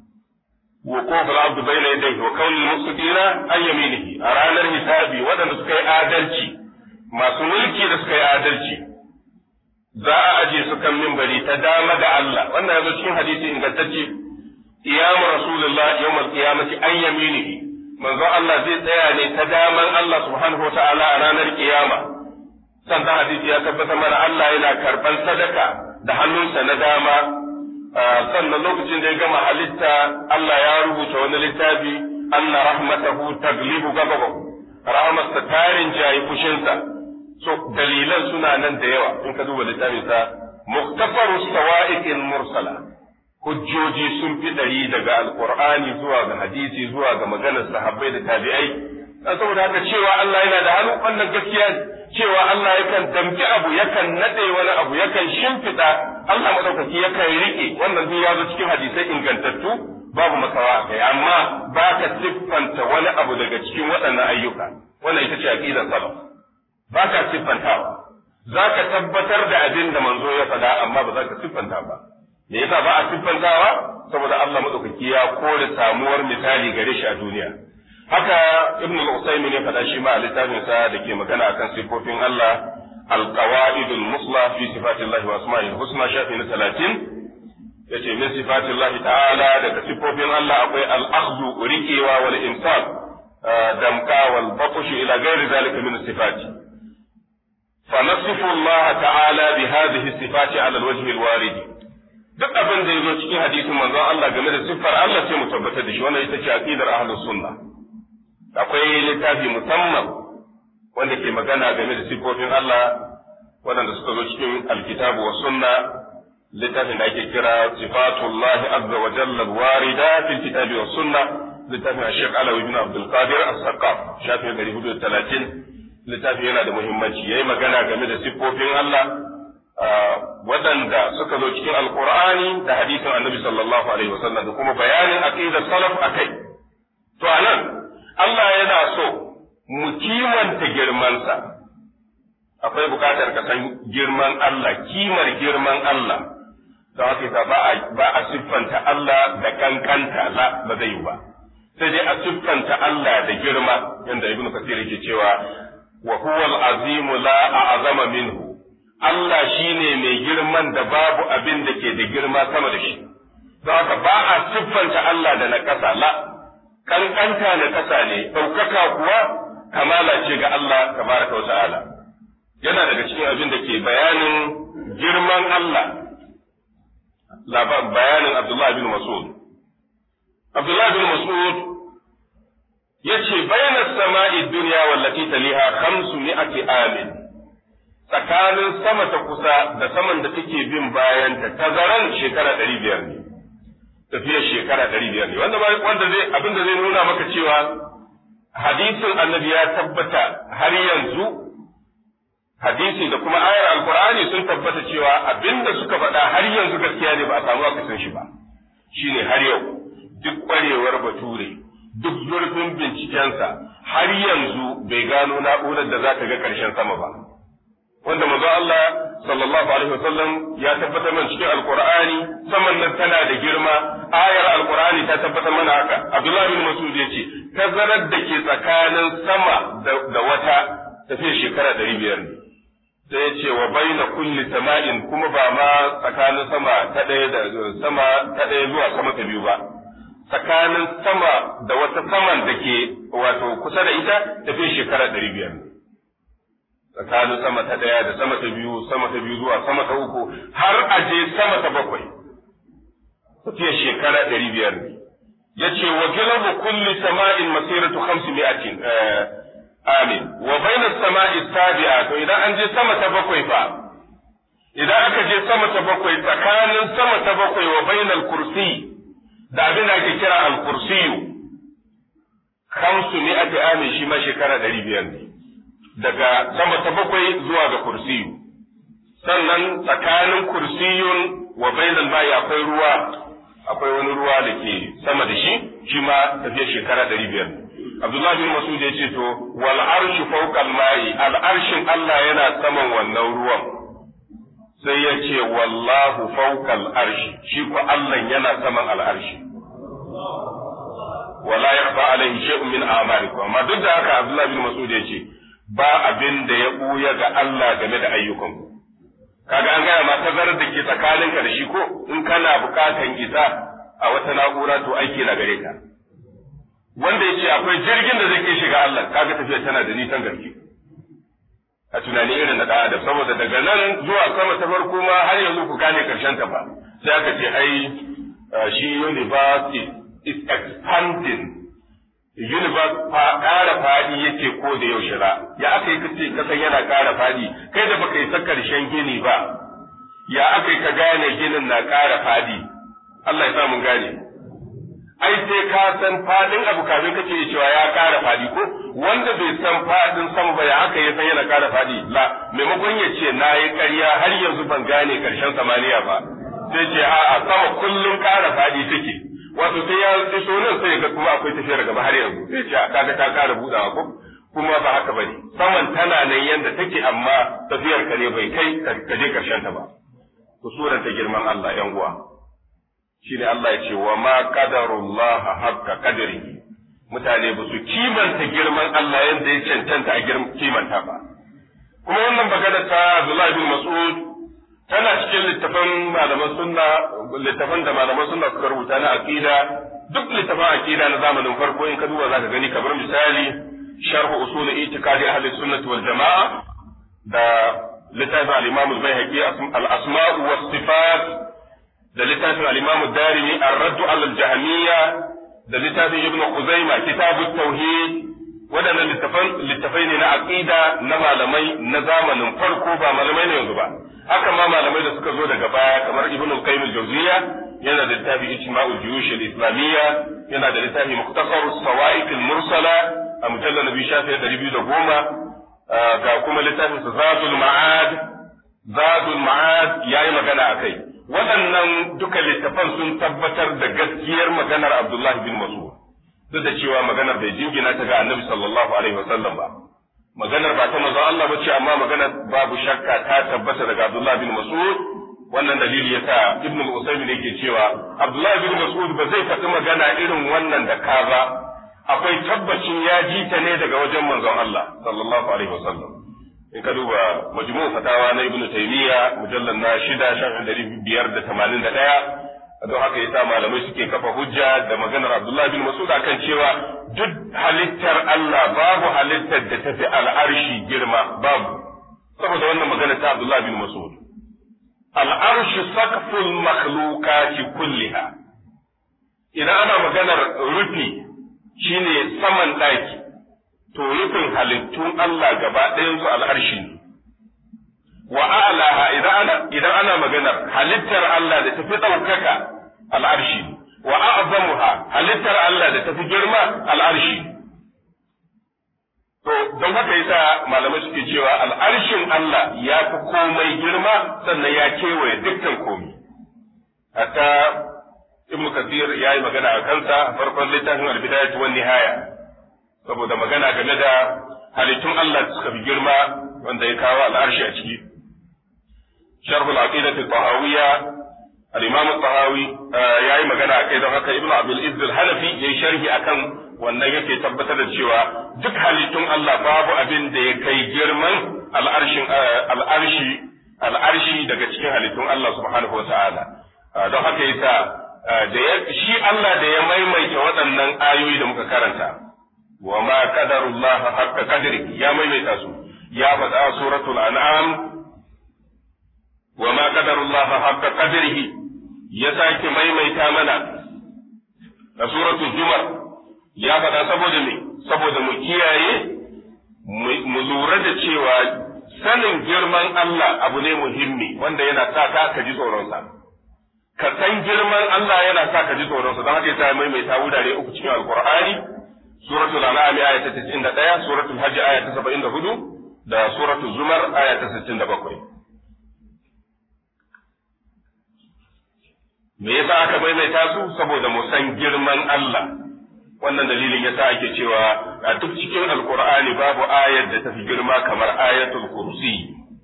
wa kofar abdu bayna yadayhi wa kaunil musulina an yaminihi a ranar hisabi waɗanda suka yi adalci masu mulki da suka yi adalci za a aje su kan mimbari ta dama da Allah wannan yazo cikin hadisi ingantacce qiyamu rasulullah yawmal qiyamati an yaminihi manzo Allah zai tsaya ne ta daman Allah subhanahu wataala a ranar kiyama sannan hadisi ya tabbata mana Allah yana karban sadaka da hannunsa na dama sannan lokacin da ya gama halitta Allah ya rubuta wani littafi anna rahmatahu taglibu ghadabahu rahmatsa tarin jayi fushinsa so dalilan suna nan da yawa in ka duba littafin sa muktafaru sawa'iqin mursala hujjoji sun fi dari daga alqur'ani zuwa ga hadisi zuwa ga maganar sahabbai da tabi'ai dan saboda haka cewa Allah yana da hannu wannan gaskiya ne cewa Allah yakan damki abu yakan nade wani abu yakan shimfiɗa Allah madaukaki yakan rike wannan duk ya zo cikin hadisai ingantattu babu makawa kai amma ba ka siffanta wani abu daga cikin waɗannan ayyuka wannan ita ce aqidar salaf ba ka siffantawa za ka tabbatar da abin da manzo ya faɗa amma ba za ka siffanta ba me yasa ba a siffantawa saboda Allah madaukaki ya kore samuwar misali gare shi a duniya haka ibn al-usaymin ya faɗa shi ma a littafin sa da ke magana akan sifofin Allah al-qawaid al-musla fi sifatillahi wa asma'ihi husna shafi na 30 yace min sifatillahi ta'ala daga sifofin Allah akwai al-akhdhu rikewa wal imsak damka wal batsh ila ghairi zalika min sifati فنصف الله تعالى بهذه الصفات على الوجه الوارد duk abin da ya zo cikin hadisin manzon Allah game da siffar Allah sai mu tabbatar da shi wannan ita ce aqidar ahlus sunna akwai littafi musamman wanda ke magana game da siffofin Allah waɗanda suka zo cikin alkitabu wa sunna littafin da ake kira sifatullah azza wa jalla warida fil kitabi wa sunna littafin Sheikh Alawi ibn Abdul Qadir as-Saqaf shafi 430 littafin yana da muhimmanci yayi magana game da siffofin Allah waɗanda suka zo cikin alkur'ani da hadisin annabi sallallahu alaihi wasallam da kuma bayanin aqidar salaf akai to anan Allah yana so mu kimanta girmansa akwai bukatar ka san girman Allah kimar girman Allah don haka ba a ba a siffanta Allah da kankanta la ba zai yi ba sai dai a siffanta Allah da girma yanda ibnu kasir yake cewa wa huwa al-azim la a'zama minhu Allah shine mai girman da babu abin da ke da girma sama da shi don haka ba a siffanta Allah da na ƙasa la kankanta na ƙasa ne ɗaukaka kuwa kamala ce ga Allah tabaraka wa ta'ala yana daga cikin abin da ke bayanin girman Allah bayanin Abdullah bin Mas'ud Abdullah bin Mas'ud yace bayna sama'i dunya wallati taliha khamsu mi'ati amin tsakanin sama ta kusa da saman da take bin bayan ta tazaran shekara ɗari biyar ne tafiyar shekara ɗari biyar ne wanda wanda zai abin da zai nuna maka cewa hadisin annabi ya tabbata har yanzu hadisi da kuma ayar alkur'ani sun tabbata cewa abinda suka faɗa har yanzu gaskiya ne ba a samu akasin shi ba shine har yau duk ƙwarewar bature duk zurfin bincikensa har yanzu bai gano na'urar da za ta ga ƙarshen sama ba wanda manzo Allah sallallahu alaihi wasallam ya tabbatar mana cikin alkur'ani saman nan tana da girma ayar alkur'ani ta tabbatar mana haka Abdullah bin Mas'ud ya ce tazarar da ke tsakanin sama da wata tafiyar shekara ɗari biyar ne sai ya ce wa baina kulli sama'in kuma ba ma tsakanin sama ta ɗaya da sama ta ɗaya zuwa sama ta biyu ba tsakanin sama da wata saman da ke wato kusa da ita tafiya shekara ɗari biyar tsakanin sama ta ɗaya da sama ta biyu sama ta biyu zuwa sama ta uku har a je sama ta bakwai tafiya shekara ɗari biyar ne ya ce wa gilabu kulli sama'in masiratu khamsi mi'atin amin wa baina sama'i sabi'a to idan an je sama ta bakwai fa idan aka je sama ta bakwai tsakanin sama ta bakwai wa bainal kursi da abin da ake kira al kursiyu khamsu mi'ati amin shi ma shekara ɗari biyar ne daga sama ta bakwai zuwa ga kursiyu sannan tsakanin kursiyun wa bainal ma'i akwai ruwa akwai wani ruwa da ke sama da shi shi ma tafiyar shekara ɗari biyar Abdullahi bin Masud ya ce to wal arshu fawqa al-ma'i al arshin Allah yana saman wannan ruwan sai ya ce wallahu fawqa al-arshi shi ko Allah yana saman al-arshi wala yakhfa alayhi shay'un min a'malikum amma duk da haka Abdullahi bin Masud ya ce ba abin da ya buya ga Allah game da ayyukanku kaga an gaya ma tazarar da ke tsakaninka da shi ko in kana bukatan isa a wata na'ura to aiki na gare ka wanda ya ce akwai jirgin da zai kai shiga Allah kaga tafiya tana da nisan gaske a tunani irin na adam saboda daga nan zuwa sama ta farko ma har yanzu ku gane karshen ta ba sai aka ce ai shi universe is expanding universe fa ƙara fadi yake ko da yaushe ba ya aka yi kace kasan yana ƙara fadi kai da baka yi sa karshen gini ba ya aka yi ka gane ginin na ƙara fadi Allah ya sa mun gane ai sai ka san fadin abu kafin kace cewa ya ƙara fadi ko wanda bai san fadin sama ba ya aka yi san yana ƙara fadi la maimakon ya ce na yi ƙarya har yanzu ban gane karshen samaniya ba sai ce a'a sama kullum ƙara fadi take wato sai ya iso nan sai ga kuma akwai tafiyar gaba har yanzu sai ce kaga ta ƙara budawa ko kuma ba haka bane saman tana nan yanda take amma tafiyar ka ne bai kai ka je karshen ta ba ku suranta girman Allah yan uwa shine Allah ya ce wa ma qadarullah haqqa qadrihi mutane ba su kimanta girman Allah yanda ya cancanta a kimanta ba kuma wannan magana ta Abdullah bin Mas'ud tana cikin littafan malaman sunna littafan da malaman sunna suka rubuta na aqida duk littafan aqida na zamanin farko in ka duba zaka gani kamar misali sharh usul i'tiqadi ahli sunnah wal jamaa da littafin al-imam al-baihaqi al-asma' wa sifat da littafin al-imam ad-darimi ar-radd ala al-jahmiyya da littafin ibn khuzaimah kitab at-tauhid wadannan littafan littafai ne na aqida na malamai na zamanin farko ba malamai ne yanzu ba haka ma malamai da suka zo daga baya kamar ibn al-qayyim al-jawziyya yana da littafi ijma'ul juyush al-islamiyya yana da littafi mukhtasar as-sawa'iq al-mursala a mujallal nabi shafi 210 ga kuma littafin zadul ma'ad zadul ma'ad yayi magana akai waɗannan duka littafan sun tabbatar da gaskiyar maganar Abdullah bin Mas'ud duk da cewa maganar bai jingina ta ga Annabi sallallahu alaihi wasallam ba maganar ba ta manzo Allah bace amma maganar babu shakka ta tabbata daga Abdullah bin Mas'ud wannan dalili yasa Ibn al-Usaymin yake cewa Abdullah bin Mas'ud ba zai faɗi magana irin wannan da ka ba akwai tabbacin ya ji ta ne daga wajen manzon Allah sallallahu alaihi wasallam in ka duba majmu' fatawa na ibnu taymiya mujallal na shida shafin dari biyar da tamanin da ɗaya don haka yasa malamai suke kafa hujja da maganar Abdullah bin Mas'ud akan cewa duk halittar Allah babu halittar da tafi al'arshi girma babu saboda wannan magana ta Abdullah bin Mas'ud al'arshi saqful makhluqati kulliha idan ana maganar rufi shine saman ɗaki to rufin halittun Allah gaba ɗayan su al'arshi ne wa a'laha idan ana idan ana maganar halittar Allah da tafi ɗaukaka al'arshi wa a'zamuha halittar Allah da tafi girma al'arshi to don haka yasa malamai suke cewa al'arshin Allah ya fi komai girma sannan ya kewaye dukkan komai hatta ibnu kathir ya yi magana a kansa farkon littafin al-bidayatu wan nihaya saboda magana game da halittun Allah suka fi girma wanda ya kawo al'arshi a ciki sharh al-aqidah al-tahawiyya al-imam al-tahawi yayi magana akai don haka ibnu abdul izz al-hanafi yayi sharhi akan wannan yake tabbatar da cewa duk halittun Allah babu abin da ya kai girman al'arshin al'arshi al'arshi daga cikin halittun Allah subhanahu wa ta'ala don haka yasa da shi Allah da ya maimaita waɗannan ayoyi da muka karanta wa ma qadarullah haqqa qadri ya maimaita su ya faɗa suratul an'am wa ma qadarullah haqqa qadrihi ya sake maimaita mana a suratul zumar ya faɗa saboda me saboda mu kiyaye mu lura da cewa sanin girman Allah abu ne muhimmi wanda yana sa ka ka ji tsoronsa ka san girman Allah yana sa ka ji tsoronsa don haka yasa maimaita wurare uku cikin alqur'ani suratul an'am aya ta 91 suratul hajj aya ta 74 da suratul zumar aya ta 67 me yasa aka maimaita su saboda mu san girman Allah wannan dalilin yasa ake cewa a duk cikin alqur'ani babu ayar da tafi girma kamar ayatul kursi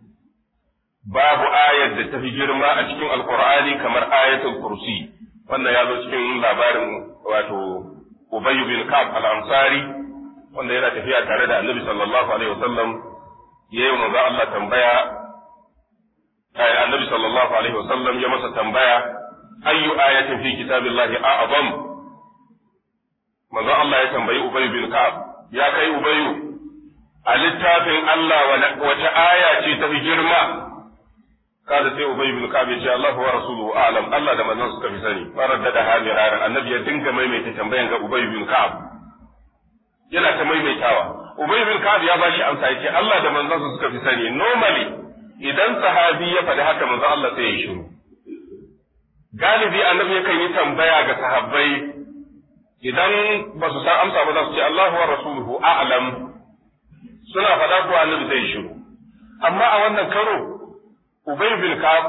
babu ayar da tafi girma a cikin alqur'ani kamar ayatul kursi wannan ya zo cikin labarin wato Ubay bin Ka'ab al-Ansari wanda yana tafiya tare da Annabi sallallahu alaihi wasallam yayin manzo Allah tambaya ai Annabi sallallahu alaihi wasallam ya masa tambaya ayyu ayatin fi kitabillahi a'zam manzo Allah ya tambayi Ubay bin Ka'ab ya kai Ubayu a littafin Allah wace aya ce tafi girma kada sai Ubay bin Ka'ab ya ce Allah wa rasuluhu a'lam Allah da manzon suka fi sani faradda da hamiraran annabi ya dinga maimaita tambayan ga Ubay bin Ka'ab yana ta maimaitawa Ubay bin Ka'ab ya bashi amsa yace Allah da manzon suka fi sani normally idan sahabi ya faɗi haka manzon Allah sai ya yi shiru galibi annabi yakan yi tambaya ga sahabbai idan ba su san amsa ba za su ce Allahu wa rasuluhu a'lam suna faɗa ko annabi zai shiru amma a wannan karo Ubay bin Ka'ab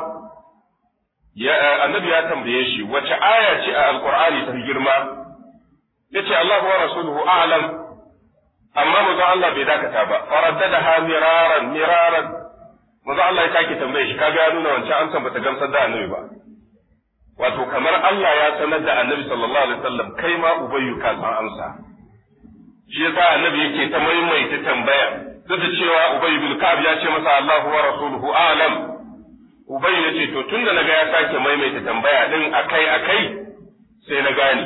ya annabi ya tambaye shi wace aya ce a alqur'ani ta girma yace Allahu wa rasuluhu a'lam amma manzo Allah bai dakata ba faraddadaha miraran miraran manzo Allah ya sake tambaye shi kaga ya nuna wancan amsan bata gamsar da annabi ba wato kamar Allah ya sanar da annabi sallallahu alaihi wasallam kai ma ubayyu ka san amsa shi yasa annabi yake ta maimaita tambaya duk da cewa ubayyu bin ka'ab ya ce masa Allahu wa rasuluhu a'lam ubayyu yace to tunda naga ya sake maimaita tambaya din akai akai sai na gane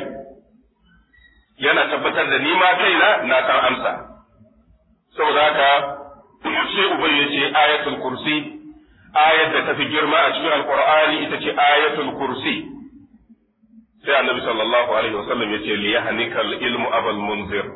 yana tabbatar da ni ma kaina na san amsa saboda haka sai ubayyu yace ayatul kursi ayar da tafi girma a cikin alqur'ani ita ce ayatul kursi sai annabi sallallahu alaihi wasallam yace li yahnikal ilmu abal munzir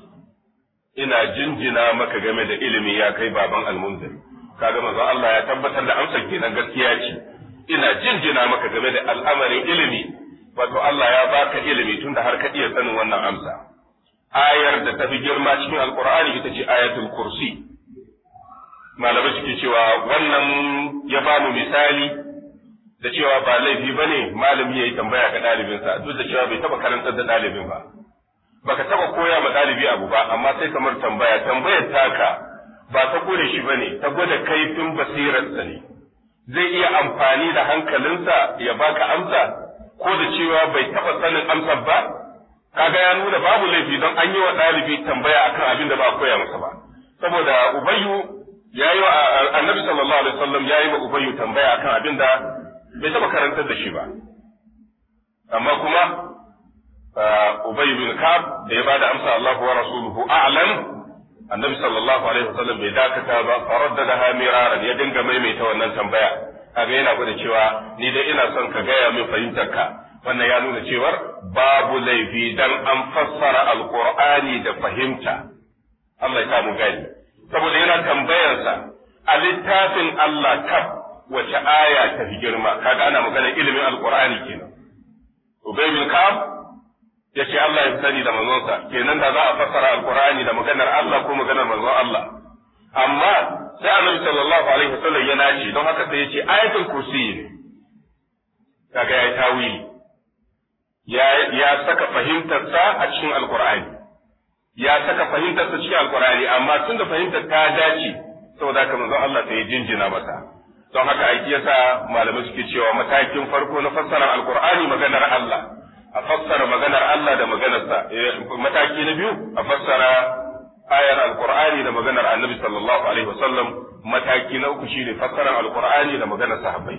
ina jinjina maka game da ilimi ya kai baban almunzir kaga manzo Allah ya tabbatar da amsar kenan gaskiya ce ina jinjina maka game da al'amarin ilimi wato Allah ya baka ilimi tunda har ka iya sanin wannan amsa ayar da tafi girma cikin alqur'ani ita ce ayatul kursi malamai suke cewa wannan ya ba mu misali da cewa ba laifi bane malami yayi tambaya ga ɗalibinsa duk da cewa bai taba karantar da ɗalibin ba baka taba koya ma ɗalibi abu ba amma sai kamar tambaya tambayar taka ba ta kore shi bane ta gwada kaifin basirarsa ne zai iya amfani da hankalinsa ya baka amsa ko da cewa bai taba sanin amsar ba kaga ya nuna babu laifi don an yi wa ɗalibi tambaya akan abin da ba a koya masa ba saboda ubayyu ya yi wa annabi sallallahu alaihi wasallam ya yi wa ubayyu tambaya akan abin da bai taɓa karantar da shi ba amma kuma ubayyu bin kab da ya bada amsa Allahu wa rasuluhu a'lam annabi sallallahu alaihi wasallam bai dakata ba faraddadaha miraran ya dinga maimaita wannan tambaya kaga yana gwada cewa ni dai ina son ka gaya min fahimtar ka wannan ya nuna cewar babu laifi dan an fassara alqur'ani da fahimta Allah ya samu gani saboda yana tambayarsa a littafin Allah tab wace aya ta fi girma kaga ana magana ilimin alqur'ani kenan ubay bin ka'ab ya ce Allah ya sani da manzonsa kenan da za a fassara alqur'ani da maganar Allah ko maganar manzon Allah amma sai annabi sallallahu alaihi wasallam ya nace don haka sai ya ce ayatul kursi ne kaga ya tawili ya ya saka fahimtarsa a cikin alqur'ani ya saka fahimtarsa cikin alqur'ani amma tunda fahimtar ta dace saboda haka manzon Allah sai ya jinjina masa don haka aiki yasa malamai suke cewa matakin farko na fassara alqur'ani maganar Allah a fassara maganar Allah da maganarsa mataki na biyu a fassara ayar alqur'ani da maganar annabi sallallahu alaihi wasallam mataki na uku shine fassarar alqur'ani da maganar sahabbai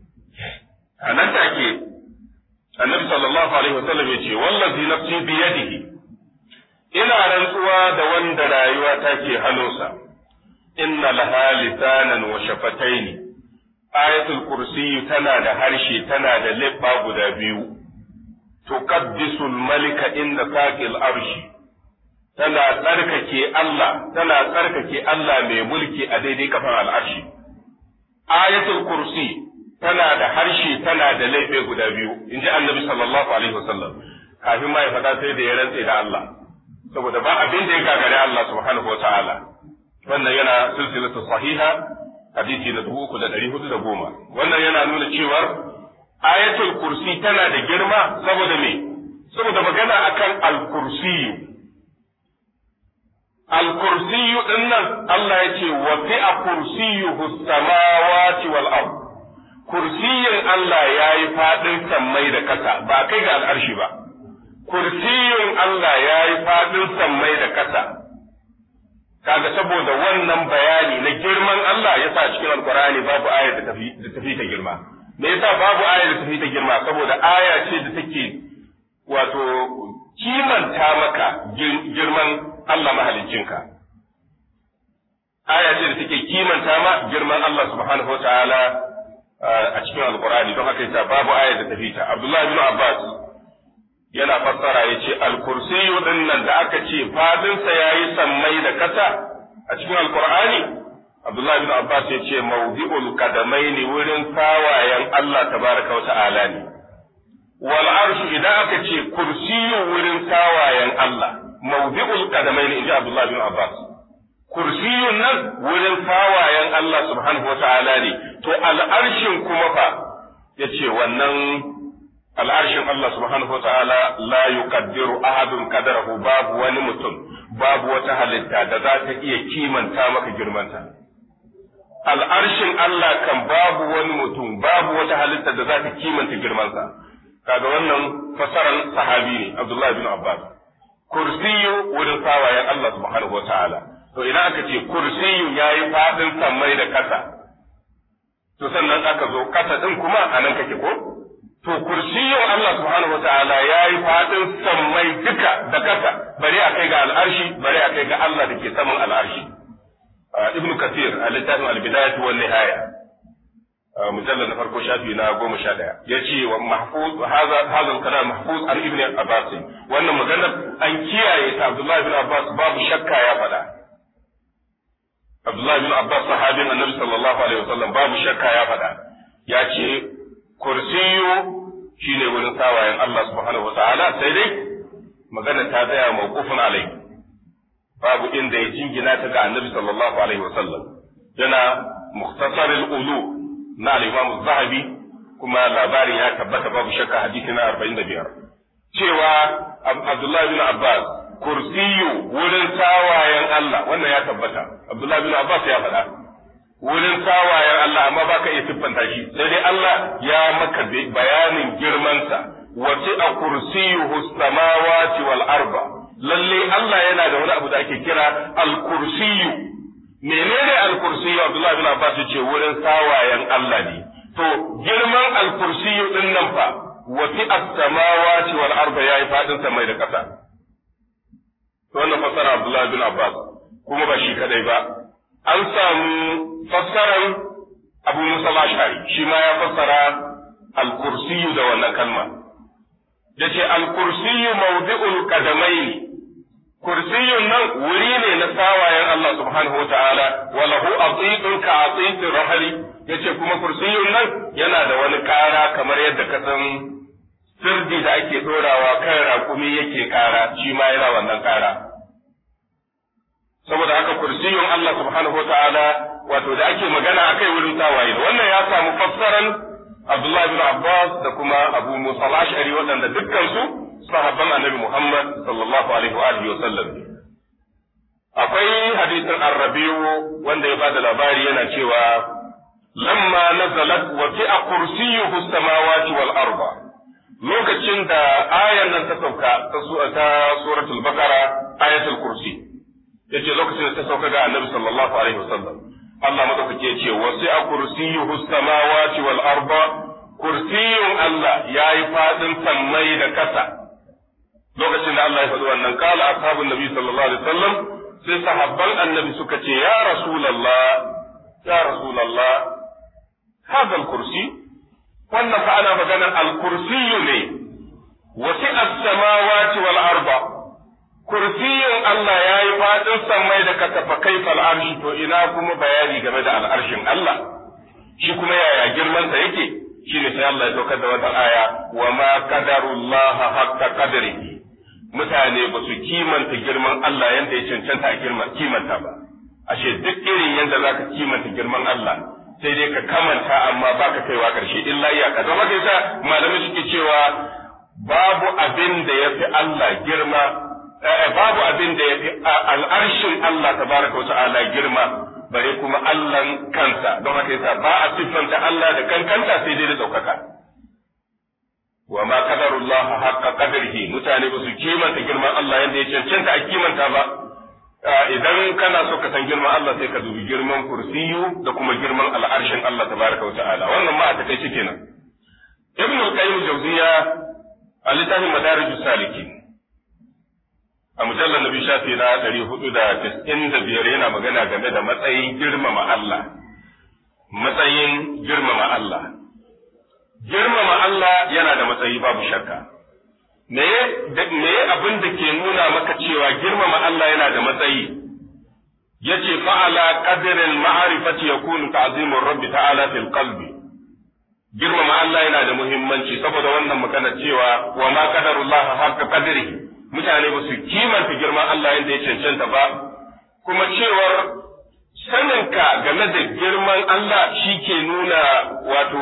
a nan take annabi sallallahu alaihi wasallam ya ce wallazi nafsi bi yadihi ina rantsuwa da wanda rayuwa take hannunsa inna laha lisanan wa shafataini ayatul kursi tana da harshe tana da leɓɓa guda biyu tuqaddisul malika inda saqil arshi tana tsarkake Allah tana tsarkake Allah mai mulki a daidai kafan al'arshi ayatul kursi tana da harshe tana da laife guda biyu in ji annabi sallallahu alaihi wasallam kafin ma ya faɗa sai da ya rantse da Allah saboda ba abin da ya gagare Allah subhanahu wa ta'ala wannan yana silsilatu sahiha hadisi na dubu uku da ɗari hudu da goma wannan yana nuna cewar ayatul kursi tana da girma saboda me saboda magana akan al-kursiyu al-kursiyu din nan Allah ya ce wa fi'a kursiyuhu samawati wal ard kursiyin Allah ya yi faɗin sammai da ƙasa ba kai ga al'arshi ba kursiyin Allah ya yi faɗin sammai da ƙasa kaga saboda wannan bayani na girman Allah ya sa cikin alkurani babu aya da tafi da tafi ta girma me yasa babu aya da tafi ta girma saboda aya ce da take wato kimanta maka girman Allah mahaliccinka aya ce da take kimanta ma girman Allah subhanahu wa ta'ala a cikin alkurani don haka yasa babu aya da tafi ta Abdullah bin Abbas yana fassara ya ce alkursiyu din nan da aka ce fadinsa ya yi sammai da kasa a cikin alkur'ani abdullahi bin abbas ya ce mawdi'ul kadamai ne wurin tawayen allah tabaraka wa ta'ala ne wal arshu idan aka ce kursiyu wurin tawayen allah mawdi'ul kadamai ne inji abdullahi bin abbas kursiyun nan wurin tawayen allah subhanahu wa ta'ala ne to al'arshin kuma fa ya ce wannan al'arshin Allah subhanahu wa ta'ala la yuqaddiru ahadun qadarahu babu wani mutum babu wata halitta da za ta iya kimanta maka girmanta al'arshin Allah kan babu wani mutum babu wata halitta da za ta kimanta girmansa kaga wannan fasaran sahabi ne Abdullah bin Abbas kursiyu wurin sawayen Allah subhanahu wa ta'ala to idan aka ce kursiyu yayi fadin sammai da kasa to sannan aka zo kasa din kuma anan kake ko to kursiyin Allah subhanahu wa ta'ala ya yi faɗin sammai duka da ƙasa bari a kai ga al'arshi bari a kai ga Allah da ke saman al'arshi ibn kathir a littafin al-bidayatu wan nihaya mujallal na farko shafi na goma sha ɗaya ya ce wa mahfuz hadha hadha al-kalam mahfuz an ibn abbas wannan maganar an kiyaye ta Abdullah ibn Abbas babu shakka ya faɗa Abdullah ibn Abbas sahabin Annabi sallallahu alaihi wasallam babu shakka ya faɗa ya ce kursiyu shine wurin sawayen Allah subhanahu wataala sai dai magana ta tsaya mawqufun alai babu inda ya jingina ta ga annabi sallallahu alaihi wasallam yana mukhtasar al-ulu na al-imam zahabi kuma labarin ya tabbata babu shakka hadisi na 45 cewa Abdullah bin Abbas kursiyu wurin sawayen Allah wannan ya tabbata Abdullah bin Abbas ya faɗa wurin tawayen Allah amma ba ka iya siffanta shi sai dai Allah ya maka bayanin girmansa wasi'a kursiyuhu samawati wal arba lalle Allah yana da wani abu da ake kira al-kursiyu menene al-kursiyu Abdullah bin Abbas ce wurin sawayen Allah ne to girman al-kursiyu din nan fa wasi'a samawati wal arba yayi fadin samai da kasa to wannan fasara Abdullah bin Abbas kuma ba shi kadai ba an samu fassarar Abu Musa al-Ash'ari shi ma ya fassara al-kursiyu da wannan kalma yace al-kursiyu mawdi'ul qadamaini kursiyun nan wuri ne na sawayen Allah subhanahu wa ta'ala wa lahu atitun ka atitir rahali yace kuma kursiyun nan yana da wani kara kamar yadda ka san sirdi da ake dorawa kan rakumi yake kara shi ma yana wannan kara saboda haka kursiyun Allah subhanahu wa ta'ala wato da ake magana akai wurin tawaye wannan ya samu fassaran Abdullah bin Abbas da kuma Abu Musa al-Ash'ari waɗanda dukkan su sahabban Annabi Muhammad sallallahu alaihi wa alihi wa sallam akwai hadisin Ar-Rabi'u wanda ya bada labari yana cewa lamma nazalat wa fi'a kursiyyuhu samawati wal arda lokacin da ayan nan ta sauka ta suratul baqara ayatul kursi yace lokacin da ta sauka ga Annabi sallallahu alaihi wa sallam Allah madaukake ce wasu a kursiyuhu samawati wal arda kursiyun Allah yayi fadin sammai da kasa lokacin da Allah ya faɗi wannan kala ashabun nabi sallallahu alaihi wasallam sai sahabban annabi suka ce ya rasulullah ya rasulullah hadha kursi wannan fa ana maganar al-kursiyu ne wasi as-samawati wal arda kursiyin Allah ya yi faɗin sammai da katafa kaifal arshi to ina kuma bayani game da al'arshin Allah shi kuma yaya girmansa yake shi ne sai Allah ya saukar da wata aya wa ma qadarullah haqqa qadrihi mutane ba su kimanta girman Allah yanda ya cancanta a girman kimanta ba ashe duk irin yanda zaka kimanta girman Allah sai dai ka kamanta amma baka kaiwa karshe illa iyaka don haka yasa malamai suke cewa babu abin da yafi Allah girma babu abin da ya fi al'arshin Allah tabaraka wa ta'ala girma bare kuma Allahn kansa don haka yasa ba a siffanta Allah da kankanta sai dai da ɗaukaka. Wa ma qadarullah haqqa qadrihi mutane ba su kimanta girman Allah yadda ya cancanta a kimanta ba idan kana so ka san girman Allah sai ka dubi girman kursiyu da kuma girman al'arshin Allah tabaraka wa ta'ala wannan ma a takaice kenan. Ibn al-Qayyim Jawziya a littafin Madarijus Salikin a mujallar nabi shafi na ɗari hudu da tis'in da biyar yana magana game da matsayin girmama Allah matsayin girmama Allah girmama Allah yana da matsayi babu shakka me me abin da ke nuna maka cewa girmama Allah yana da matsayi yace fa'ala qadril ma'rifati yakunu ta'zimur rabbi ta'ala fil qalbi girmama Allah yana da muhimmanci saboda wannan magana cewa wa ma qadarullaha haqqa qadrihi mutane ba su kimanta girman Allah yadda ya cancanta ba, kuma cewar saninka game da girman Allah shi ke nuna wato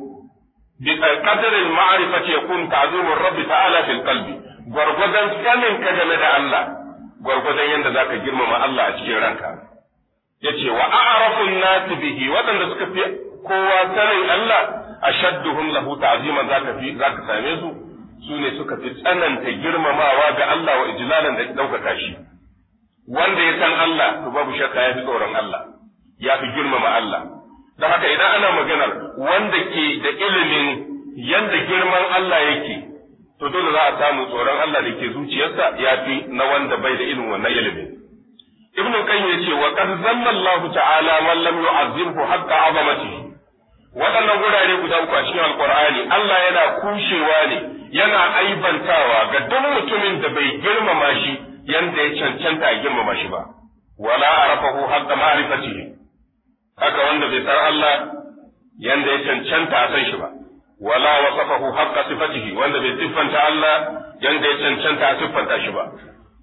qadarin ma'arifa ce kun ta'zumin rabbi ta'ala fil qalbi gwargwadon saninka game da Allah gwargwadon yadda zaka girmama Allah a cikin ranka yace wa a'rafun nasi bihi waɗanda suka fi kowa sanin Allah ashadduhum lahu ta'ziman zaka fi zaka same su su ne suka fi tsananta girmamawa ga Allah wa ijlalan da ɗaukaka shi. Wanda ya san Allah, to babu shakka ya fi tsoron Allah, ya fi girmama Allah. Da haka idan ana maganar wanda ke da ilimin yanda girman Allah yake, to dole za a samu tsoron Allah da ke zuciyarsa ya fi na wanda bai da ilimin wannan ilimin. Ibn Qayyim ya ce wa qad zanna Allah ta'ala man lam yu'azzimhu haqqa 'azamatihi. Waɗannan gurare guda uku a cikin Alƙur'ani Allah yana kushewa ne yana aibantawa ga duk mutumin da bai girmama shi yanda ya cancanta a girmama shi ba wala arafahu haqqa ma'rifatihi haka wanda bai san Allah yanda ya cancanta a san shi ba wala wasafahu haqqa sifatihi wanda bai siffanta Allah yanda ya cancanta a siffanta shi ba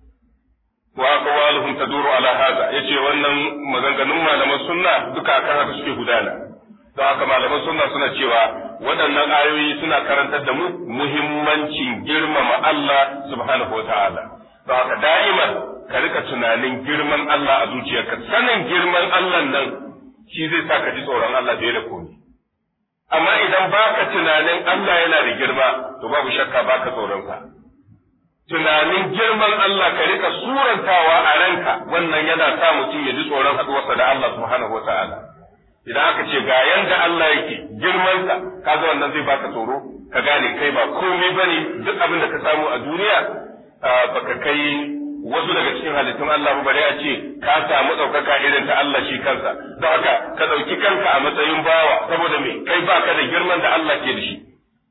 wa aqwaluhum taduru ala hada yace wannan maganganun malaman sunna duka akan haka suke gudana don haka malaman sunna suna cewa waɗannan ayoyi suna karantar da mu muhimmancin girmama Allah subhanahu wa ta'ala. Don haka da'iman ka rika tunanin girman Allah a zuciyarka, sanin girman Allah nan shi zai sa ka ji tsoron Allah fiye da komai. amma idan baka tunanin Allah yana da girma to babu shakka baka tsoronsa tunanin girman Allah ka rika surantawa a ranka wannan yana sa mutum ya ji tsoron haɗuwarsa da Allah subhanahu wa ta'ala idan aka ce ga yanda Allah yake girmansa kaga wannan zai baka tsoro ka gane kai ba komai bane duk abin da ka samu a duniya baka kai wasu daga cikin halittun Allah ba bare a ce ka samu ɗaukaka irin ta Allah shi kansa don haka ka ɗauki kanka a matsayin bawa saboda me kai baka da girman da Allah ke da shi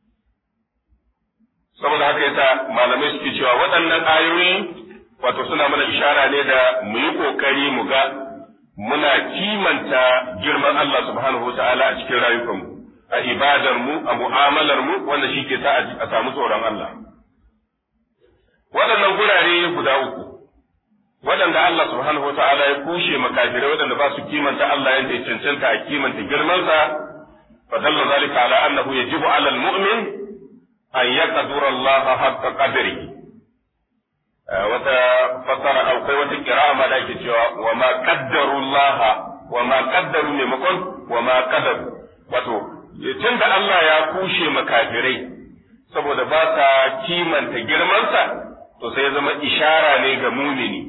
saboda haka yasa malamai suke cewa waɗannan ayoyi wato suna mana ishara ne da mu yi ƙoƙari mu ga muna kimanta girman Allah subhanahu wa ta'ala a cikin rayukanmu a ibadar mu a mu'amalar mu wanda shi ke sa a samu tsoron Allah waɗannan gurare guda uku waɗanda Allah subhanahu wa ta'ala ya kushe makafirai waɗanda ba su kimanta Allah yadda ya cancanta a kimanta girmansa fa dalla zalika ala annahu yajibu ala al-mu'min an yaqdura Allah haqqa qadrihi wata fasara akwai wata kira'a ma da ake cewa wa ma qaddaru Allah wa ma qaddaru maimakon wa ma qadaru wato tunda Allah ya kushe makafirai saboda ba sa kimanta girmansa to sai ya zama ishara ne ga mumini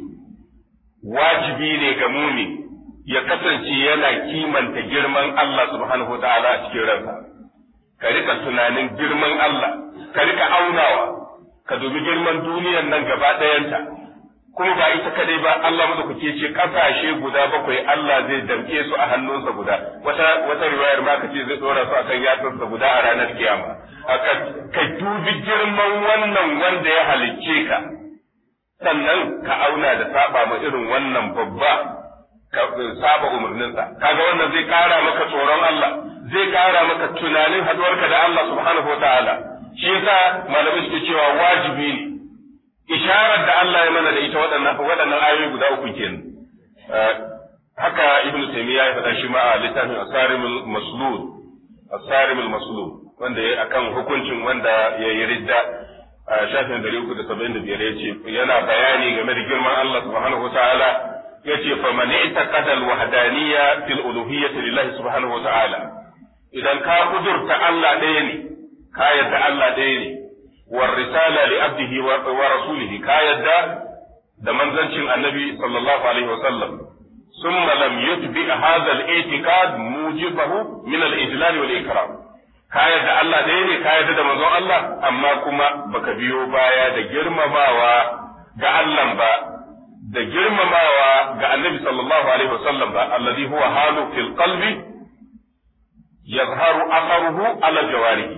wajibi ne ga mumini ya kasance yana kimanta girman Allah subhanahu wa ta'ala a cikin ransa ka rika tunanin girman Allah ka rika aunawa ka dubi girman duniyar nan gaba ɗayanta kuma ba ita kadai ba Allah madaukake ce kasashe guda bakwai Allah zai damke su a hannunsa guda wata wata riwayar ma kace zai dora su akan yatsarsa guda a ranar kiyama ka dubi girman wannan wanda ya halicce ka sannan ka auna da saba ma irin wannan babba ka saba umarninsa kaga wannan zai kara maka tsoron Allah zai kara maka tunanin haduwarka da Allah subhanahu wataala shi yasa malamai suke cewa wajibi ne isharar da Allah ya mana da ita waɗannan waɗannan ayoyi guda uku kenan haka ibnu taymiya ya faɗa shi ma a littafin asarimul maslul asarimul maslul wanda ya akan hukuncin wanda ya yi ridda a shafin dari uku da saba'in da biyar ya ce yana bayani game da girman Allah subhanahu wa ta'ala ya ce fa man i'taqada al-wahdaniyya fil uluhiyyati lillahi subhanahu wa ta'ala idan ka kudurta Allah ɗaya ne ka yadda Allah ɗaya ne war risala li abdihi wa rasulihi ka yadda da manzancin annabi sallallahu alaihi wa sallam ثم لم يتبع هذا الاعتقاد موجبه من الإجلال والإكرام ka yarda Allah ɗaya ne ka yarda da manzon Allah amma kuma baka biyo baya da girmamawa ga Allah ba da girmamawa ga Annabi sallallahu alaihi wasallam ba alladhi huwa halu fil qalbi yazharu atharuhu ala jawarihi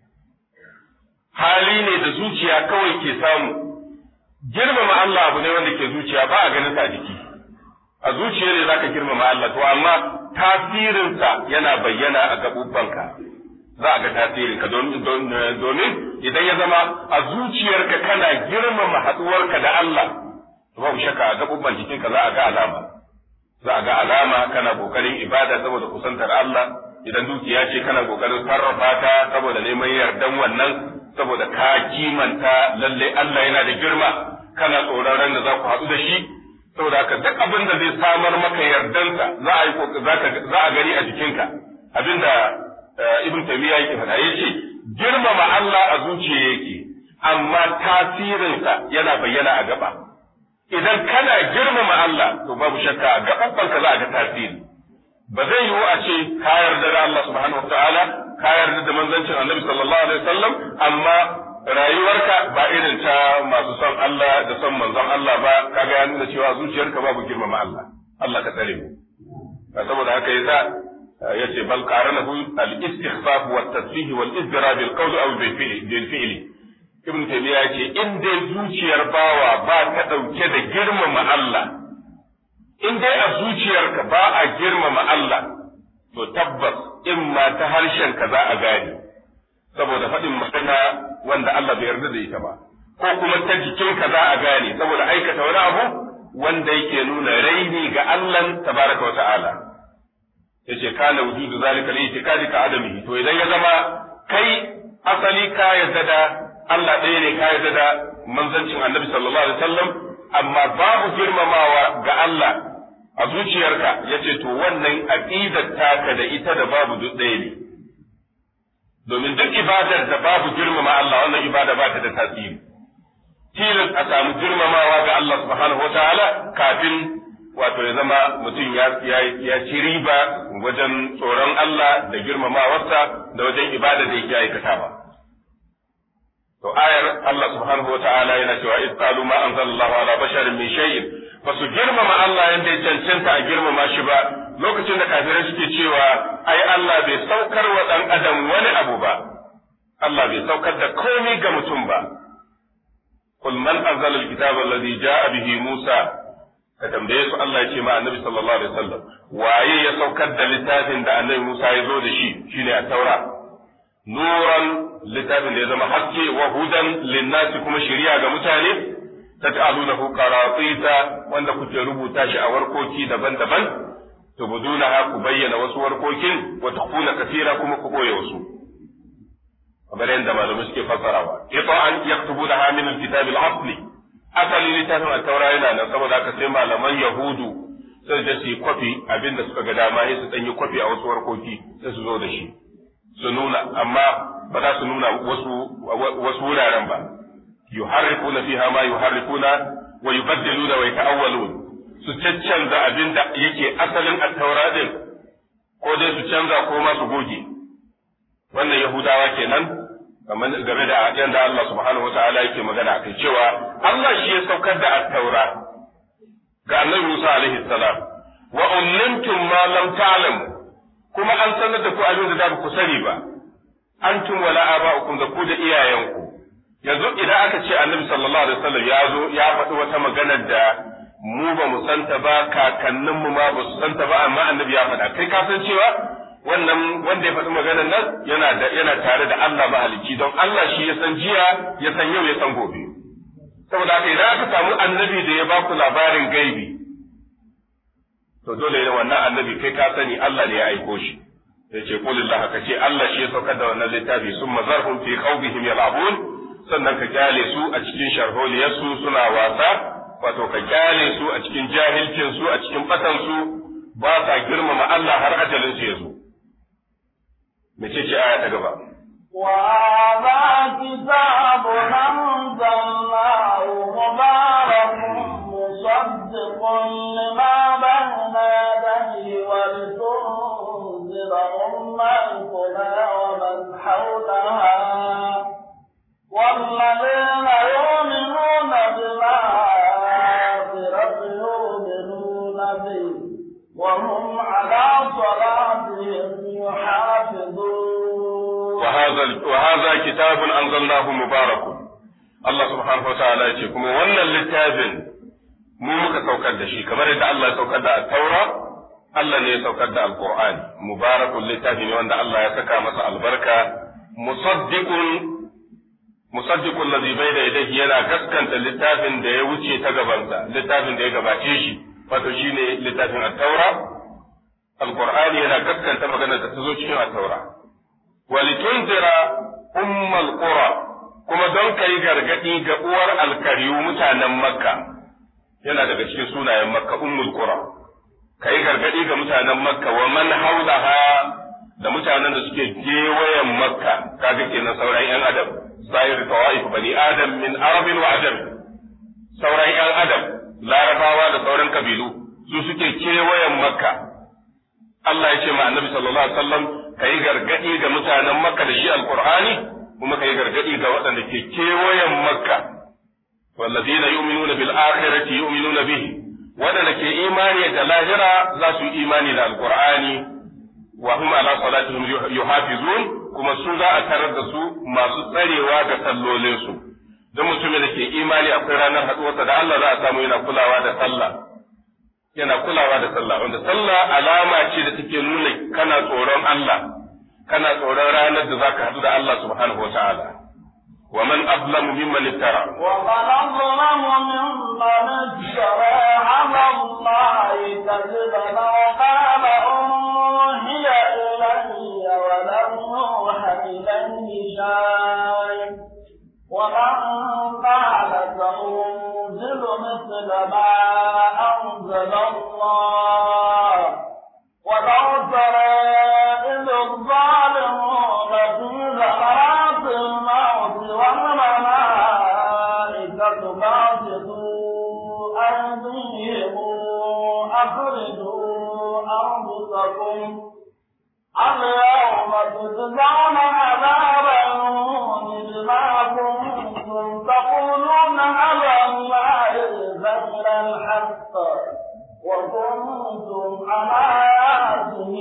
hali ne da zuciya kawai ke samu girmama Allah abu ne wanda ke zuciya ba a ganin sa a jiki a zuciya ne zaka girmama Allah to amma tasirinsa yana bayyana a gaɓuɓɓanka za a ga tasirinka domin idan ya zama a zuciyarka kana girmama haɗuwarka da Allah to babu shakka a gaɓuɓɓan jikinka za a ga alama za a ga alama kana ƙoƙarin ibada saboda kusantar Allah idan dukiya ce kana ƙoƙarin sarrafa ta saboda neman yardan wannan saboda ka kimanta lalle Allah yana da girma kana tsoron ran da za ku haɗu da shi saboda haka duk abin da zai samar maka yardansa za a yi za a gani a jikinka abinda ibn taymiya yake faɗa yace girmama Allah a zuciya yake amma tasirinsa yana bayyana a gaba idan kana girmama Allah to babu shakka a gabanka za a ga tasiri ba zai yiwu a ce ka yarda da Allah subhanahu wataala ka yarda da manzancin Annabi sallallahu alaihi wasallam amma rayuwarka ba irin ta masu son Allah da son manzon Allah ba kaga ya nuna cewa zuciyarka babu girmama Allah Allah ka tsare mu saboda haka yasa yace bal qaranahu al-istighfaf wa at-tasbih wal izdirab bil qawl aw bil fi'li ibn taymiya yace in dai zuciyar bawa ba ta dauke da girmama Allah in dai a zuciyarka ba a girmama Allah to tabbas in ma ta harshen ka za a gane saboda faɗin magana wanda Allah bai yarda da ita ba ko kuma ta jikinka za a gane saboda aikata wani abu wanda yake nuna raini ga Allah tabaraka wa ta'ala yace kana wujudu zalika li itikadi ka adamihi to idan ya zama kai asali ka yarda da Allah ɗaya ne ka yarda da manzancin Annabi sallallahu alaihi wasallam amma babu girmamawa ga Allah a zuciyarka yace to wannan aqidar taka da ita da babu duk ɗaya ne domin duk ibadar da babu girmama Allah wannan ibada ba ta da tasiri tilas a samu girmamawa ga Allah subhanahu wataala kafin wato ya zama mutum ya ya ci riba wajen tsoron Allah da girmamawarsa da wajen ibada da yake aikatawa to ayar Allah subhanahu wataala yana cewa iz qalu ma anzalallahu ala basharin min shay'in ba su girmama Allah yanda ya cancanta a girmama shi ba lokacin da kafirai suke cewa ai Allah bai saukar wa dan adam wani abu ba Allah bai saukar da komai ga mutum ba قل من أنزل الكتاب الذي جاء به موسى ka tambaye su Allah ya ce ma annabi sallallahu alaihi wasallam waye ya saukar da littafin da annabi Musa ya zo da shi shine a taura nuran littafin da ya zama haske wa hudan linnasi kuma shari'a ga mutane taj'alunahu qaratita wanda kuke rubuta shi a warkoki daban-daban tubudunaha ku bayyana wasu warkokin wa tukhuna kathira kuma ku boye wasu kamar yadda malamai suke fassarawa ita an yaktubunaha min alkitab al-asli asali littafin al-taura yana nan saboda haka sai malaman yahudu sai da su kwafi abinda suka ga dama sai su danyi kwafi a wasu warkoki sai su zo da shi su nuna amma ba za su nuna wasu wasu wuraren ba yuharrifuna fiha ma yuharrifuna wa yubaddiluna wa yata'awwalun su caccanza abinda yake asalin at-taura din ko dai su canza ko ma su goge wannan yahudawa kenan kamar game da yadda Allah subhanahu wata'ala yake magana kai cewa Allah shi ya saukar da at-taura ga annabi Musa alaihi salam wa ullimtum ma lam ta'lamu kuma an sanar da ku abin da ku sani ba antum wala aba'ukum da ku da iyayenku yanzu idan aka ce annabi sallallahu alaihi wasallam ya zo ya faɗi wata magana da mu ba mu santa ba kakanninmu ma ba su santa ba amma annabi ya faɗa kai ka san cewa wannan wanda ya faɗi maganar nan yana da yana tare da Allah mahalicci don Allah shi ya san jiya ya san yau ya san gobe saboda haka idan aka samu annabi da ya baku labarin gaibi to dole ne wannan annabi kai ka sani Allah ne ya aiko shi ya ce kulillah ka ce Allah shi ya saukar da wannan littafi sun mazarhum fi qawbihim yal'abun sannan ka kyale su a cikin sharholiyarsu suna wasa wato ka kyale su a cikin jahilcin su a cikin batan su ba sa girmama Allah har ajalin su ya zo mece ce aya ta gaba وهذا كتاب أنزلناه مبارك مصدق لما بين يديه ولتنذر أم القرى ومن حولها والذين يؤمنون بالآخرة يؤمنون به وهم على صلاتهم يحافظون وهذا وهذا كتاب أنزلناه مبارك Allah subhanahu wa ta'ala ya ce kuma wannan littafin mu muka saukar da shi kamar yadda Allah ya saukar da taura Allah ne ya saukar da alqur'ani mubarakun littafi ne wanda Allah ya saka masa albarka musaddiqun musaddiqul ladhi bayna yadayhi yana gaskanta littafin da ya wuce ta gabansa littafin da ya gabace shi wato shine littafin at-taura alqur'ani yana gaskanta maganar da ta zo cikin at-taura walitunzira ummal qura kuma don kai gargadi ga uwar alkariyu mutanen makka yana daga cikin sunayen makka ummul qura kai gargadi ga mutanen makka wa man haulaha da mutanen da suke gewayen makka kaga kenan sauran yan adam sayar tawaif bani adam min arabin wa ajam sauran yan adam larabawa da sauran kabilu su suke kewayen makka Allah ya ce ma annabi sallallahu alaihi wasallam kai gargadi ga mutanen makka da shi alqur'ani kuma kai gargadi ga waɗanda ke kewayen makka wallazina yu'minuna bil akhirati yu'minuna bihi waɗanda ke imani da lahira za su yi imani da alqur'ani wa hum ala salatihim yuhafizun kuma su za a tarar da su masu tsarewa ga sallolinsu don mutumin da ke imani akwai ranar haɗuwarsa da Allah za a samu yana kulawa da sallah yana kulawa da sallah wanda sallah alama ce da take nuna kana tsoron Allah kana tsoron ranar da zaka haɗu da Allah subhanahu wataala wa man azlamu mimman iftara ومن أظلم ممن افترى على الله كذبا وقال أوحي إلي ولم يوحى إليه شيء ومن قال سأنزل مثل ما أنزل الله ولو ترى إذ الظالمون في اليوم تجزون عذاب الهون بما كنتم تقولون على الله غير الحق وكنتم على آياته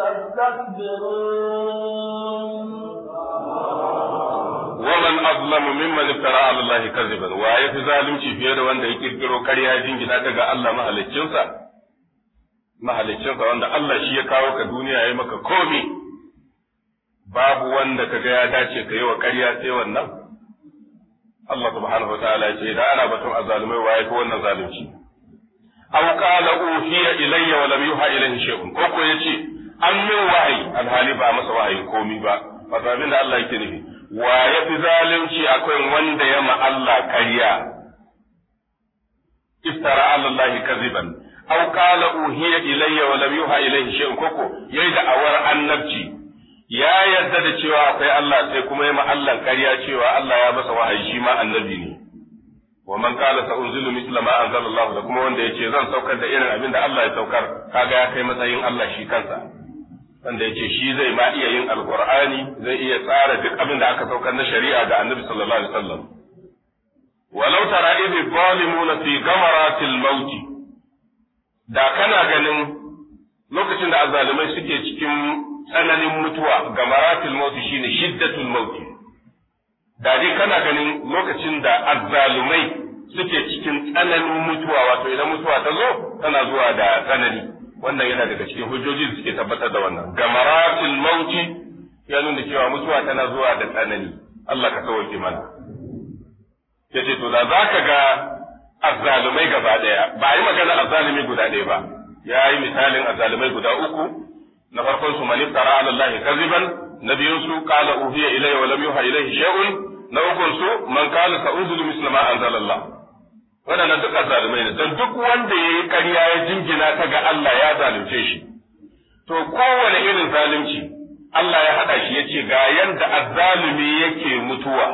تستكبرون ومن أظلم ممن افترى على الله كذبا waye fi zalunci fiye da wanda ya kirkiro ƙarya ya jingina ta ga Allah mahaliccinsa mahaliccinsa wanda Allah shi ya kawo ka duniya ya yi maka komi babu wanda ka ga ya dace ka yi wa ƙarya sai wannan Allah subhanahu wa ta'ala ya ce da ana batun azalumai waye ko wannan zalunci aw qala uhiya ilayya wa lam yuha ilayhi shay'un ko ko yace an min wahayi alhali ba masa wahayi komi ba wato abin da Allah yake nufi wa ya fi zalunci akwai wanda ya ma Allah ƙarya iftara ala Allah kaziban aw qala uhiya ilayya wa lam yuha ilayhi shay'un koko yayi da awar annabci ya yarda da cewa akwai Allah sai kuma ya ma Allah ƙarya cewa Allah ya masa wahayi shi ma annabi ne wa man qala sa unzilu misla ma anzalallahu da kuma wanda yace zan saukar da irin abin da Allah ya saukar kaga ya kai matsayin Allah shi kansa wanda ya ce shi zai ma iya yin alkur'ani zai iya tsara duk abin da aka saukar na shari'a ga annabi sallallahu alaihi wasallam walau tara idh zalimuna fi gamaratil maut da kana ganin lokacin da azzalumai suke cikin tsananin mutuwa gamaratil maut shine shiddatul maut da dai kana ganin lokacin da azzalumai suke cikin tsananin mutuwa wato idan mutuwa ta zo tana zuwa da tsanani wannan yana daga cikin hujjoji da suke tabbatar da wannan gamaratul mauti ya nuna cewa mutuwa tana zuwa da tsanani Allah ka sauke mana yace to da zaka ga azzalumai gaba daya ba yi magana azzalumi guda ɗaya ba ya yi misalin azzalumai guda uku na farkon su man iftara ala Allah kaziban na biyun su qala uhiya ilayya wa lam yuha ilayhi shay'un na ukun su man qala sa unzilu misla ma anzalallah waɗannan duk azzalumai ne don duk wanda ya yi ƙarya ya jingina ta ga Allah ya zalunce shi to kowane irin zalunci Allah ya haɗa shi ya ce ga yanda azzalumi yake mutuwa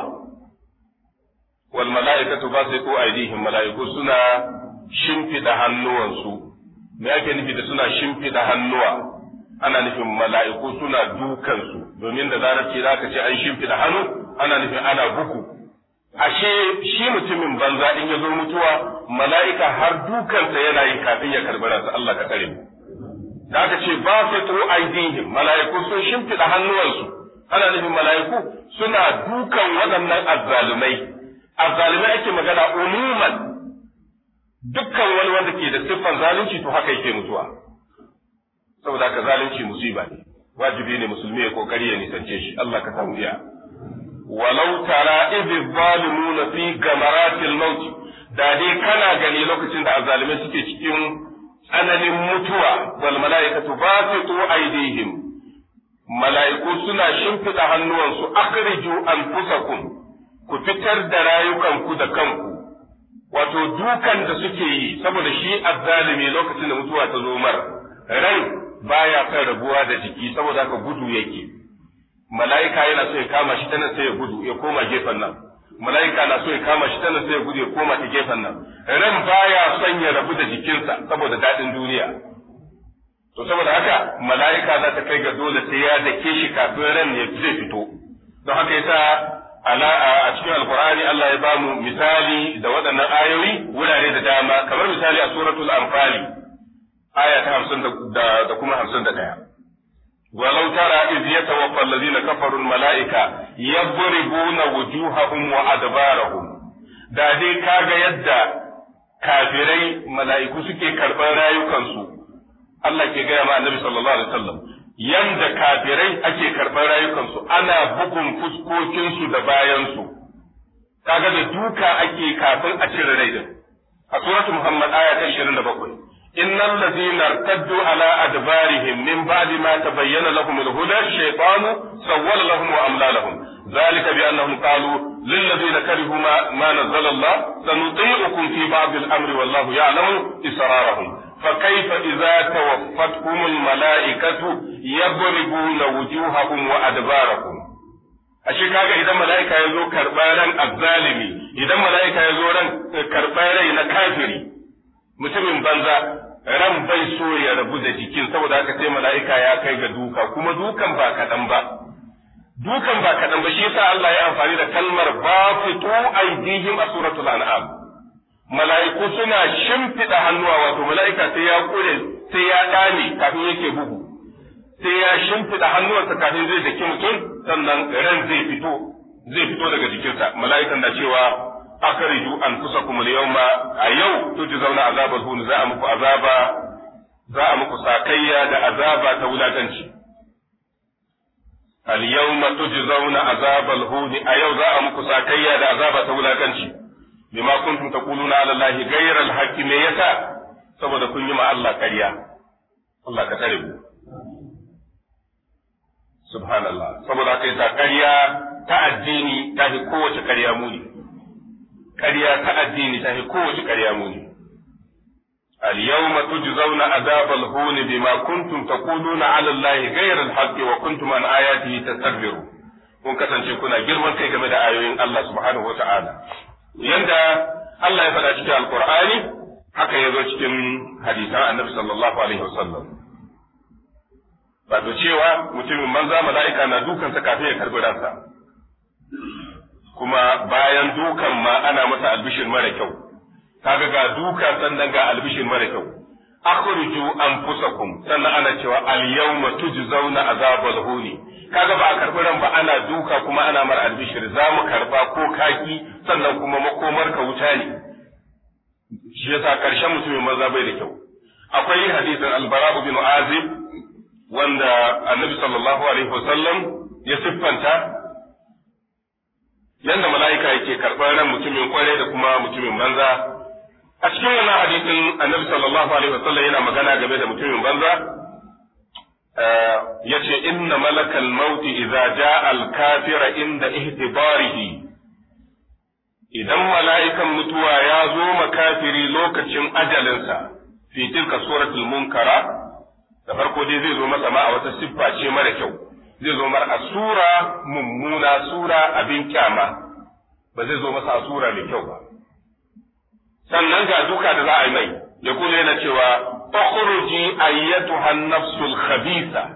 wal mala'ikatu basitu aydihim mala'iku suna shimfida hannuwansu me ake nufi da suna shimfida hannuwa ana nufin mala'iku suna dukansu domin da larabci zaka ce an shimfida hannu ana nufin ana buku ashe shi mutumin banza in ya zo mutuwa mala'ika har dukansa yana yi kafin ya karbi ransa Allah ka tsare mu da aka ce ba su tu aidihim mala'iku sun shimfiɗa hannuwansu ana nufin mala'iku suna dukan waɗannan azzalumai azzalumai ake magana umuman dukkan wani wanda ke da siffan zalunci to haka yake mutuwa saboda haka zalunci musiba ne wajibi ne musulmi ya kokari ya nisance shi Allah ka samu iya walau tara idh zalimuna fi gamaratil maut da dai kana gani lokacin da azalimai suke cikin tsananin mutuwa wal malaikatu basitu aydihim mala'iku suna shimfiɗa hannuwansu akhriju anfusakum ku fitar da rayukanku da kanku wato dukan da suke yi saboda shi azzalimi lokacin da mutuwa ta zo mar rai baya kan rabuwa da jiki saboda haka gudu yake mala'ika yana so ya kama shi ta nan sai ya gudu ya koma gefen nan mala'ika na so ya kama shi ta nan sai ya gudu ya koma ta gefen nan ran baya son ya rabu da jikinsa saboda daɗin duniya to saboda haka mala'ika za ta kai ga dole sai ya dake shi kafin ran ya zai fito don haka yasa ala a cikin alqur'ani Allah ya bamu misali da waɗannan ayoyi wurare da dama kamar misali a suratul anfali aya ta 50 da kuma 51 ولو ترى إذ يتوفى الذين كفروا الملائكة يضربون وجوههم وأدبارهم da dai kaga yadda kafirai mala'iku suke karɓar rayukansu Allah ke gaya ma annabi sallallahu alaihi wasallam yanda kafirai ake karɓar rayukansu ana bugun fuskokinsu da bayansu kaga da duka ake kafin a cire rai din a suratu Muhammad aya ta 27 إن الذين ارتدوا على أدبارهم من بعد ما تبين لهم الهدى الشيطان سول لهم وأملى لهم ذلك بأنهم قالوا للذين كرهوا ما, ما نزل الله سنطيعكم في بعض الأمر والله يعلم إسرارهم فكيف إذا توفتهم الملائكة يضربون وجوههم وأدبارهم ashe kaga idan mala'ika ya zo karɓar ran azzalimi idan mala'ika ya zo ran karɓar rai na kafiri mutumin banza ran bai so ya rabu da jikin saboda haka sai mala'ika ya kai ga duka kuma dukan ba kaɗan ba dukan ba kaɗan ba shi yasa Allah ya amfani da kalmar bafitu aidihim a suratul an'am mala'iku suna shimfiɗa hannuwa wato mala'ika sai ya kure sai ya ɗane kafin yake bugu sai ya shimfiɗa hannuwarsa kafin zai daki mutum sannan ran zai fito zai fito daga jikinsa mala'ikan na cewa akhriju anfusakum al-yawma a yau tujzauna azabal hun za a muku azaba za a muku sakayya da azaba ta wulakanci al-yawma tujzauna azabal hun a yau za a muku sakayya da azaba ta wulakanci bima kuntum taquluna ala allahi ghayra al-haqqi me yasa saboda kun yi ma Allah ƙarya Allah ka tare mu subhanallah saboda haka yasa ƙarya ta addini ta fi kowace ƙarya muni ƙarya ta addini ta fi kowace ƙarya muni اليوم تجزون عذاب الهون بما كنتم تقولون على الله غير الحق وكنتم عن آياته تستكبرون kun kasance kuna girman kai game da ayoyin Allah subhanahu wata'ala yanda Allah ya faɗa cikin alkur'ani haka ya zo cikin hadisan annabi sallallahu alaihi wasallam wato cewa mutumin manza mala'ika na dukansa kafin ya karbi ransa kuma bayan dukan ma ana masa albishir mara kyau kaga ga duka sannan ga albishir mara kyau akhruju anfusakum sannan ana cewa al yawma tujzauna azabal huni kaga ba a karbi ran ba ana duka kuma ana mara albishir za mu karba ko kaki sannan kuma makomar ka wuta ne shi yasa karshen mutumin maza bai da kyau akwai hadisin albara bin azib wanda annabi sallallahu alaihi wasallam ya siffanta yanda mala'ika yake karɓar ran mutumin kwarai da kuma mutumin banza a cikin wannan hadisin annabi sallallahu alaihi wasallam yana magana game da mutumin banza yace inna malakal mauti idza jaa al kafira inda ihtibarihi idan mala'ikan mutuwa ya zo makafiri lokacin ajalinsa fi tilka suratul munkara da farko dai zai zo masa ma a wata siffa ce mara kyau zai zo mar a sura mummuna sura abin kyama ba zai zo masa a sura mai kyau ba sannan ga duka da za a yi mai ya kula yana cewa ukhruji ayyatuha an-nafsul khabisa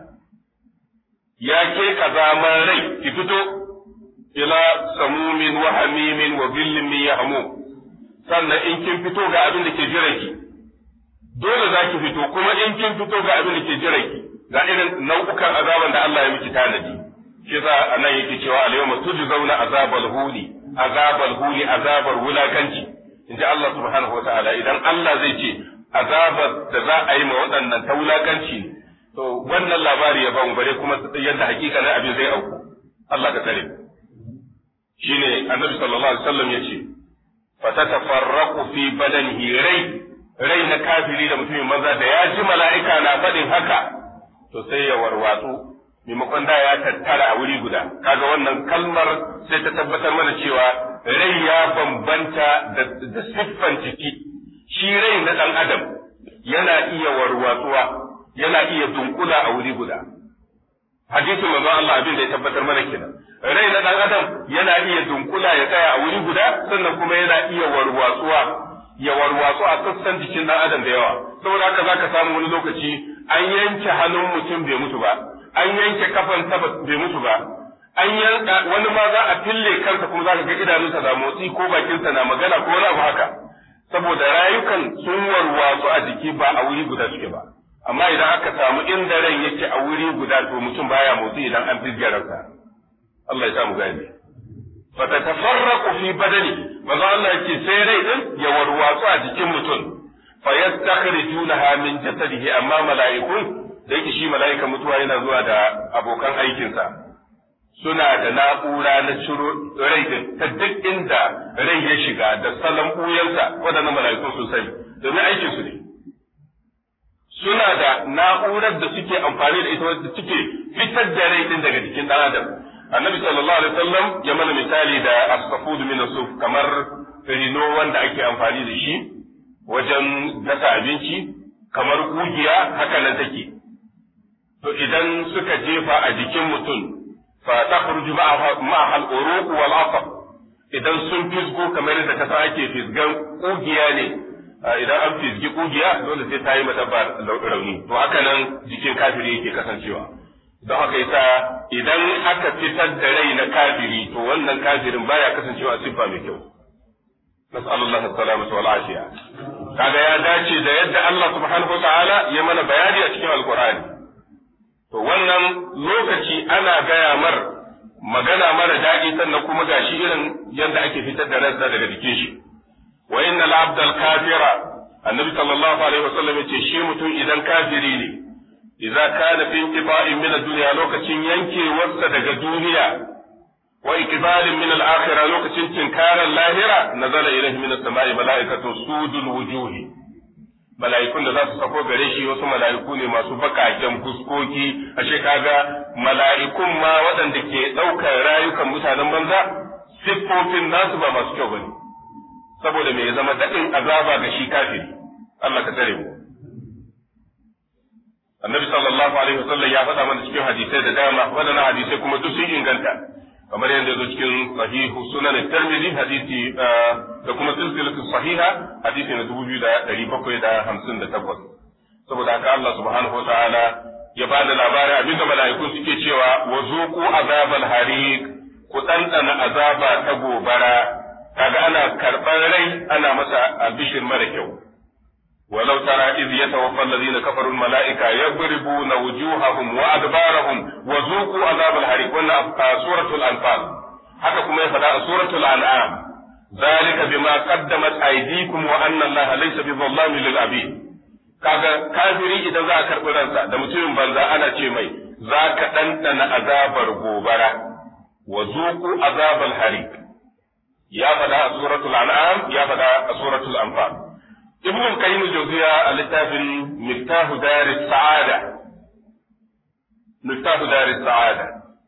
ya ke kazaman rai ki fito ila samumin wa hamimin wa billin min yahmu sannan in kin fito ga abin da ke jiran ki dole za ki fito kuma in kin fito ga abin da ke jiran ki ga irin nau'ukan azaban da Allah ya miki tanadi shi yasa anan yake cewa al-yawma tujzauna azabal huli azabal huli azabar wulakanci inji Allah subhanahu wa ta'ala idan Allah zai ce azabar da za a yi ma waɗannan ta wulakanci to wannan labari ya bamu bare kuma yadda hakikanin abin zai auku Allah ka tsare shine annabi sallallahu alaihi wasallam yace fatatafarraqu fi badanihi rai rai na kafiri da mutumin maza da ya ji mala'ika na faɗin haka to sai ya warwatsu maimakon da ya tattara a wuri guda kaga wannan kalmar sai ta tabbatar mana cewa rai ya bambanta da siffan jiki shi rai na ɗan adam yana iya warwatsuwa yana iya dunkula a wuri guda hadisin manzon Allah abin da ya tabbatar mana kenan rai na ɗan adam yana iya dunkula ya tsaya a wuri guda sannan kuma yana iya warwatsuwa ya warwatsu a sassan jikin ɗan adam da yawa saboda haka zaka samu wani lokaci an yanke hannun mutum bai mutu ba an yanke kafan ta bai mutu ba an yanka wani ma za a fille kansa kuma za ka ga idanunsa na motsi ko bakinsa na magana ko wani abu haka saboda rayukan sun warwatsu a jiki ba a wuri guda suke ba amma idan aka samu inda ran yake a wuri guda to mutum baya motsi idan an fizge ransa Allah ya samu gani fatatafarraqu fi badani maza Allah yake sai rai din ya warwatsu a jikin mutum fa yastakhrijunaha min jasadihi amma mala'ikun da yake shi mala'ika mutuwa yana zuwa da abokan aikinsa suna da na'ura na ciro rai din ta duk inda rai ya shiga da salon ɓuyansa waɗannan mala'ikun sun sani domin aikin su ne suna da na'urar da suke amfani da ita wadda suke fitar da rai din daga jikin ɗan adam annabi sallallahu alaihi wasallam ya mana misali da asfafud min suf kamar rino wanda ake amfani da shi wajen gasa abinci kamar kugiya haka nan take to idan suka jefa a jikin mutum fa takhruju ma'a al-uruq wal asab idan sun fisgo kamar yadda kasa ake fisgan kugiya ne idan an fizgi kugiya dole sai ta yi ma dabba rauni to haka nan jikin kafiri yake kasancewa don haka yasa idan aka fitar da rai na kafiri to wannan kafirin baya kasancewa a siffa mai kyau nas'alullah salamata wal afiya kaga ya dace da yadda Allah subhanahu wa ta'ala ya mana bayani a cikin alqur'ani to wannan lokaci ana gaya mar magana mara daɗi sannan kuma gashi irin yadda ake fitar da ransa daga jikin shi wa inna al-abdal kafira annabi sallallahu alaihi wasallam yace shi mutum idan kafiri ne idza kana fi intifa'in min ad-dunya lokacin yankewarsa daga duniya wa ikbalin min al-akhirah lokacin tinkarar lahira nazala ilayhi min as-sama'i mala'ikatu sudul wujuhi mala'ikun da za su sako gare shi wasu mala'iku ne masu bakaken fuskoki ashe kaga mala'ikun ma waɗanda ke ɗaukar rayukan mutanen banza siffofin nasu ba masu kyau bane saboda me ya zama daɗin azaba ga shi kafiri Allah ka tare mu annabi sallallahu alaihi wasallam ya faɗa mana cikin hadisai da dama waɗannan hadisai kuma duk sun inganta kamar yadda zo cikin sahihu sunan tirmidhi hadisi da kuma silsilatu sahiha hadisi na dubu biyu da ɗari bakwai da hamsin da takwas saboda haka Allah subhanahu wa ta'ala ya ba da labarin abinda mala'iku suke cewa wa zuqu azabal hariq ku ɗanɗana azaba ta gobara kaga ana karɓar rai ana masa albishir mara kyau ولو ترى إذ يتوفى الذين كفروا الملائكة يضربون وجوههم وأدبارهم وذوقوا عذاب الحريق ولا سورة الأنفال haka kuma ya faɗa a suratul an'am zalika bima qaddamat aydikum wa anna allaha laysa bi dhallamin lil abid kaga kafiri idan za a karɓi ransa da mutumin banza ana ce mai za ka ɗanɗana azabar gobara wa zuqu azabal harik ya faɗa a suratul an'am ya faɗa a suratul anfal ibn al-qayyim al-jawziya a littafin miftahu dar sa'ada miftahu dar sa'ada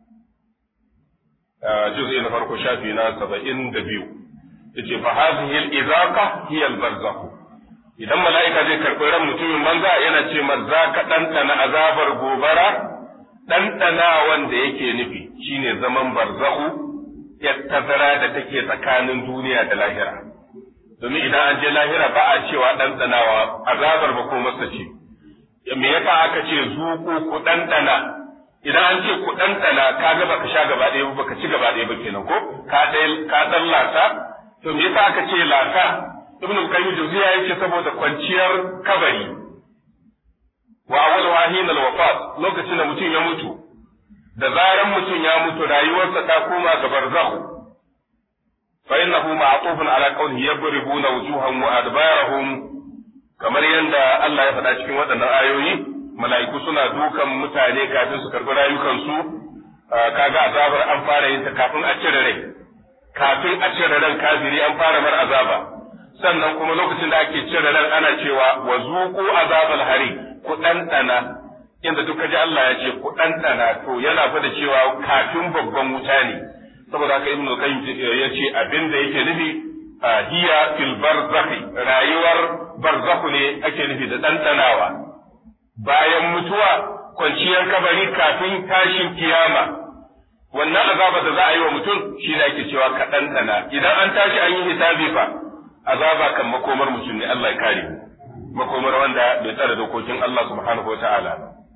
juz'i na farko shafi na 72 yace fa hadhihi al-izaqa hiya al-barzakh idan mala'ika zai karɓi ran mutumin banza yana ce za ka ɗanɗana azabar gobara ɗanɗana wanda yake nufi shine zaman barzahu ya tazara da take tsakanin duniya da lahira domin idan an je lahira ba a cewa ɗanɗanawa azabar ba ko masa ce me yasa aka ce zuku ku ɗanɗana idan an ce ku ɗanɗana ka ga baka sha gaba ɗaya ba baka ci gaba ɗaya ba kenan ko ka ka ɗan lasa to me yasa aka ce lasa ibn al-qayyim jawziya yace saboda kwanciyar kabari wa awwal wahin al-wafat lokacin da mutum ya mutu da zaran mutum ya mutu rayuwarsa ta koma ga barzakh fa innahu ma'tufun ala qawlihi yabribuna wujuhahum wa adbarahum kamar yadda Allah ya faɗa cikin waɗannan ayoyi mala'iku suna dukan mutane kafin su karɓi rayukansu kaga azabar an fara yin ta kafin a cire rai kafin a cire ran kafiri an fara mar azaba sannan kuma lokacin da ake cire ran ana cewa wa zuqu azabal hari ku ɗanɗana inda duka ji Allah ya ce ku ɗanɗana to yana fada cewa kafin babban wuta ne saboda haka ibnu qayyim ya ce abin da yake nufi hiya fil barzakhi rayuwar barzakhu ne ake nufi da ɗanɗanawa bayan mutuwa kwanciyar kabari kafin tashin kiyama wannan azaba da za a yi wa mutum shi ne ake cewa ka ɗanɗana idan an tashi an yi hisabi fa azaba kan makomar mutum ne Allah ya kare makomar wanda bai tsara dokokin Allah subhanahu wata'ala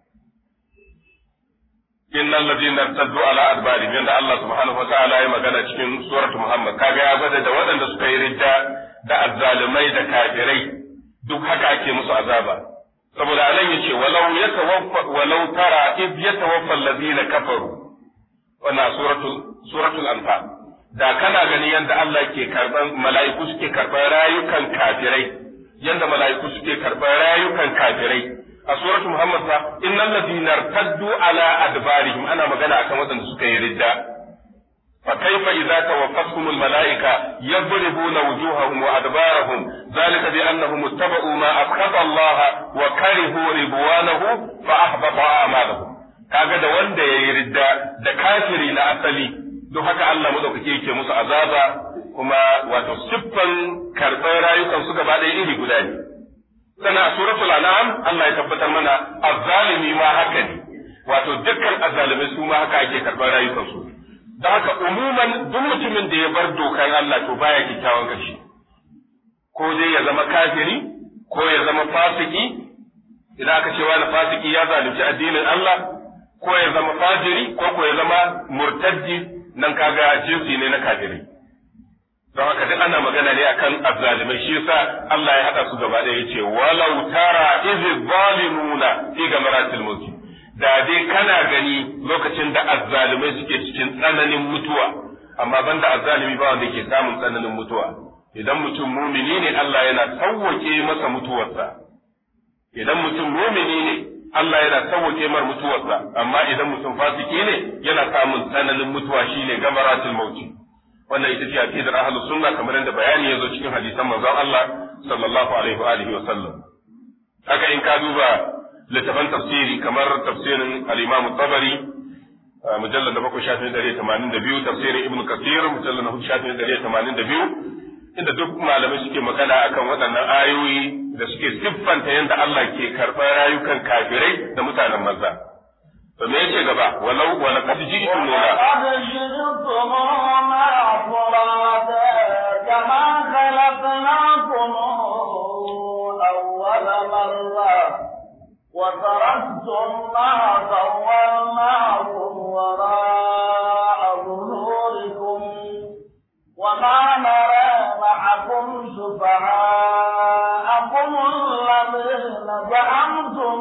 innal ladina irtaddu ala adbarihim yanda Allah subhanahu wata'ala ya magana cikin suratu Muhammad kaga ya gwada da waɗanda suka yi ridda da azzalumai da kafirai duk haka ake musu azaba saboda anan yace walau yatawaffa walau tara id yatawaffa alladhina kafaru wannan suratul suratul anfal da kana ganin yadda Allah ke karban mala'iku suke karban rayukan kafirai yadda mala'iku suke karban rayukan kafirai a suratul muhammad fa innal ladina irtaddu ala adbarihim ana magana akan waɗanda suka yi ridda fa kaifa idza tawaffatuhum al mala'ika yadribuna wujuhahum wa adbarahum zalika bi annahum ittaba'u ma askhata Allah wa karihu ridwanahu fa ahbata a'malahum kaga da wanda yayi ridda da kafiri na asali don haka Allah madaukake yake musu azaba kuma wato siffan karɓar rayukan su gaba ɗaya iri guda ne sana a suratul an'am Allah ya tabbatar mana azzalimi ma haka ne wato dukkan azzalimai su ma haka ake karɓar rayukan su don haka umuman duk mutumin da ya bar dokar Allah to baya kyakkyawan kashi ko dai ya zama kafiri ko ya zama fasiki idan aka ce wani fasiki ya zalunci addinin Allah ko ya zama fajiri ko ko ya zama murtaddi nan kaga jinsi ne na kafiri don haka duk ana magana ne akan azzalimai shi yasa Allah ya hada su gaba ɗaya yace walau tara iz zalimuna fi gamaratil mulki da dai kana gani lokacin da azzalimai suke cikin tsananin mutuwa amma banda azzalimi ba wanda ke samun tsananin mutuwa idan mutum mumini ne Allah yana sauwake masa mutuwarsa idan mutum mumini ne Allah yana sauwake mar mutuwarsa amma idan mutum fasiki ne yana samun tsananin mutuwa shine gamaratul mauti wannan ita ce aqidar ahlus sunna kamar yadda bayani yazo cikin hadisan manzon Allah sallallahu alaihi wa alihi wa sallam haka in ka duba littafan tafsiri kamar tafsirin al-Imam tabari mujallad na bakwai shafin ɗari tamanin da biyu tafsirin Ibn Kathir mujallad na hudu shafin ɗari tamanin da biyu inda duk malamai suke magana akan waɗannan ayoyi da suke siffanta yadda Allah ke karɓar rayukan kafirai da mutanen maza. To me yace gaba walau wala qad ji'tum nuna كما خلقناكم أول مرة وتركتم ما خولناكم وراء ظهوركم وما نرى معكم شفعاءكم الذين زعمتم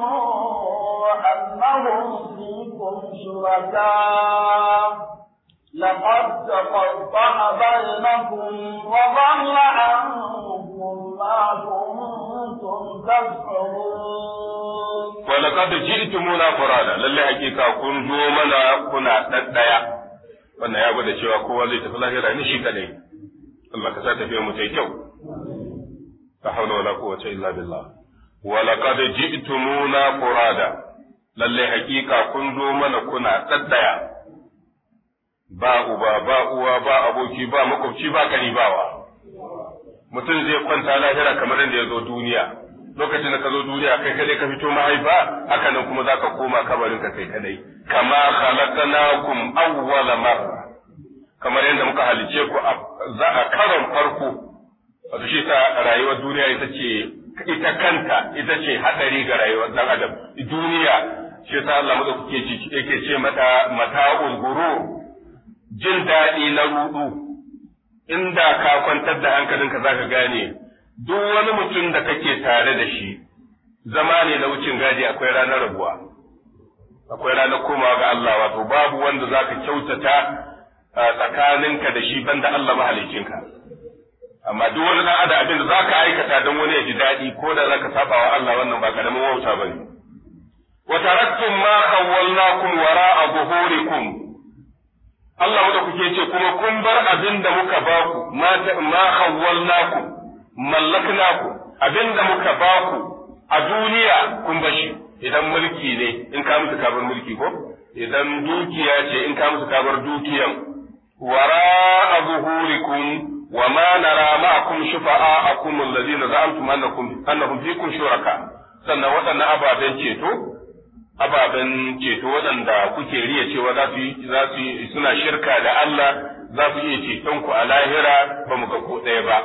أنهم فيكم شركاء لقد تقطع بينكم وضل عنكم ما كنتم تزعمون ولقد جئتمونا فرادا lalle hakika kun zo mana kuna daddaya wannan ya gwada cewa kowa zai tafi lahira ni shi kadai Allah ka sa tafiya mu ta kyau la hawla wala quwwata illa billah wa laqad ji'tumuna furada lalle hakika kun zo mana kuna daddaya ba uba ba uwa ba aboki ba makwabci ba karibawa mutum zai kwanta lahira kamar yadda ya zo duniya lokacin da ka zo duniya kai kadai ka fito mahaifa haka nan kuma za ka koma kabarin ka kai kadai kama khalaqnakum awwala marra kamar yadda muka halice ku za a karon farko wato shi ta rayuwar duniya ita ce ita kanta ita ce hadari ga rayuwar dan adam duniya shi ta Allah mu kuke ci yake ce mata mata'ul gurur jin daɗi na rudu inda ka kwantar da hankalinka zaka gane duk wani mutum da kake tare da shi zama ne na wucin gadi akwai ranar rabuwa akwai ranar komawa ga Allah wato babu wanda zaka kyautata tsakaninka da shi banda Allah mahalicinka amma duk wani dan adam abin da zaka aikata don wani ya ji daɗi ko da zaka saba wa Allah wannan ba karamin wauta bane wa taraktum ma khawwalnakum wara'a zuhurikum Allah da kuke ce kuma kun bar abin da muka baku ma ma khawwalnakum mallaknaku abin da muka baku a duniya kun bashi idan mulki ne in ka musu kabar mulki ko idan dukiya ce in ka musu kabar dukiyan wara a zuhurikum wa ma nara ma'akum shufa'akum allazina za'amtum annakum annahum fikum shuraka sannan waɗannan ababen ceto ababen ceto waɗanda kuke riya cewa za su yi za su yi suna shirka da Allah za su iya ceton ku a lahira ba mu ga ko ɗaya ba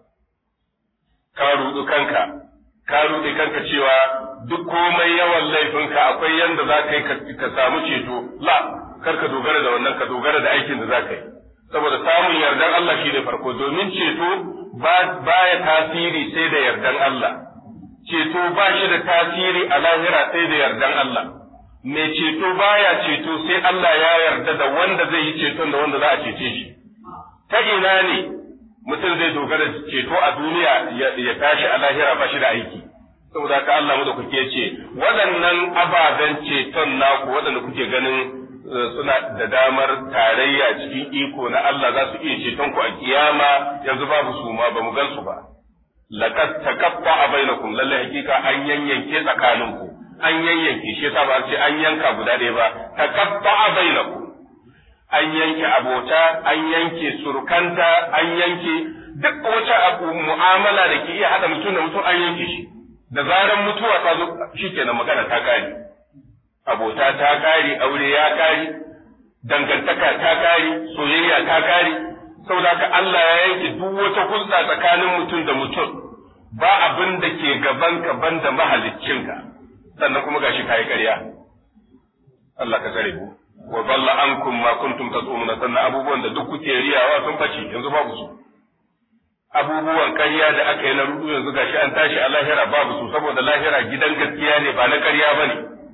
ka rudu kanka ka rude kanka cewa duk komai yawan laifinka akwai yanda za ka yi ka samu ceto la kar ka dogara da wannan ka dogara da aikin da za ka yi saboda samun yardan Allah shi ne farko domin ceto ba ya tasiri sai da yardan Allah ceto ba shi da tasiri a lahira sai da yardan Allah mai ceto baya ceto sai Allah ya yarda da wanda zai yi ceton da wanda za a cece shi ta ina ne mutum zai dogara da ceto a duniya ya tashi a lahira ba shi da aiki saboda ka Allah mu da kuke ce waɗannan ababen ceton naku waɗanda kuke ganin suna da damar tarayya cikin iko na Allah za su iya ceton ku a kiyama yanzu babu su ma ba mu gan su ba laqad taqaffa bainakum lalle hakika an yanyanke tsakaninku an yanyanke shi yasa ba ce an yanka guda ɗaya ba taqaffa bainakum an yanke abota an yanke surukanta an yanke duk wata abu mu'amala da ke iya hada mutum da mutum an yanke shi da zaran mutuwa ta zo shikenan magana ta kare abota ta kare aure ya kare dangantaka ta kare soyayya ta kare saboda haka Allah ya yanke duk wata hulɗa tsakanin mutum da mutum ba abin da ke gaban ka banda mahaliccinka sannan kuma gashi kai ƙarya Allah ka tsare mu wa dalla ankum ma kuntum tasumuna sannan abubuwan da duk kuke riyawa sun bace yanzu babu su abubuwan ƙarya da aka yi na rudu yanzu gashi an tashi a lahira babu su saboda lahira gidan gaskiya ne ba na ƙarya bane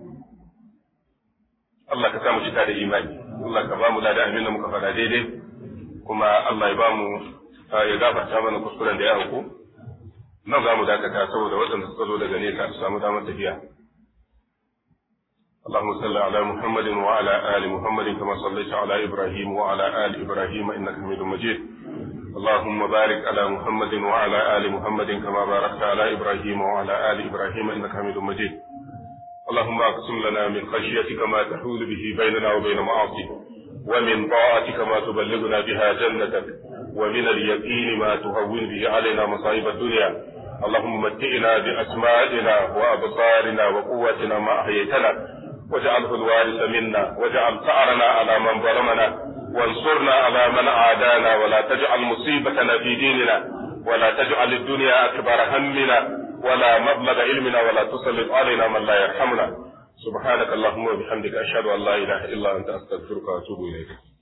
Allah ka samu cika da imani Allah ka ba mu da abin da muka faɗa daidai kuma Allah ya ba mu ya gafarta mana kuskuren da ya auku nan za mu dakata saboda waɗanda suka zo daga nesa su samu damar tafiya اللهم صل على محمد وعلى آل محمد كما صليت على إبراهيم وعلى آل إبراهيم إنك حميد مجيد اللهم بارك على محمد وعلى آل محمد كما باركت على إبراهيم وعلى آل إبراهيم إنك حميد مجيد اللهم اقسم لنا من خشيتك ما تحول به بيننا وبين معاصيك ومن طاعتك ما تبلغنا بها جنتك ومن اليقين ما تهون به علينا مصائب الدنيا اللهم متئنا بأسمائنا وأبصارنا وقوتنا ما أحييتنا واجعله الوارث منا واجعل ثأرنا على من ظلمنا وانصرنا على من عادانا ولا تجعل مصيبتنا في ديننا ولا تجعل الدنيا أكبر همنا ولا مبلغ علمنا ولا تسلط علينا من لا يرحمنا سبحانك اللهم وبحمدك أشهد أن لا إله إلا أنت أستغفرك وأتوب إليك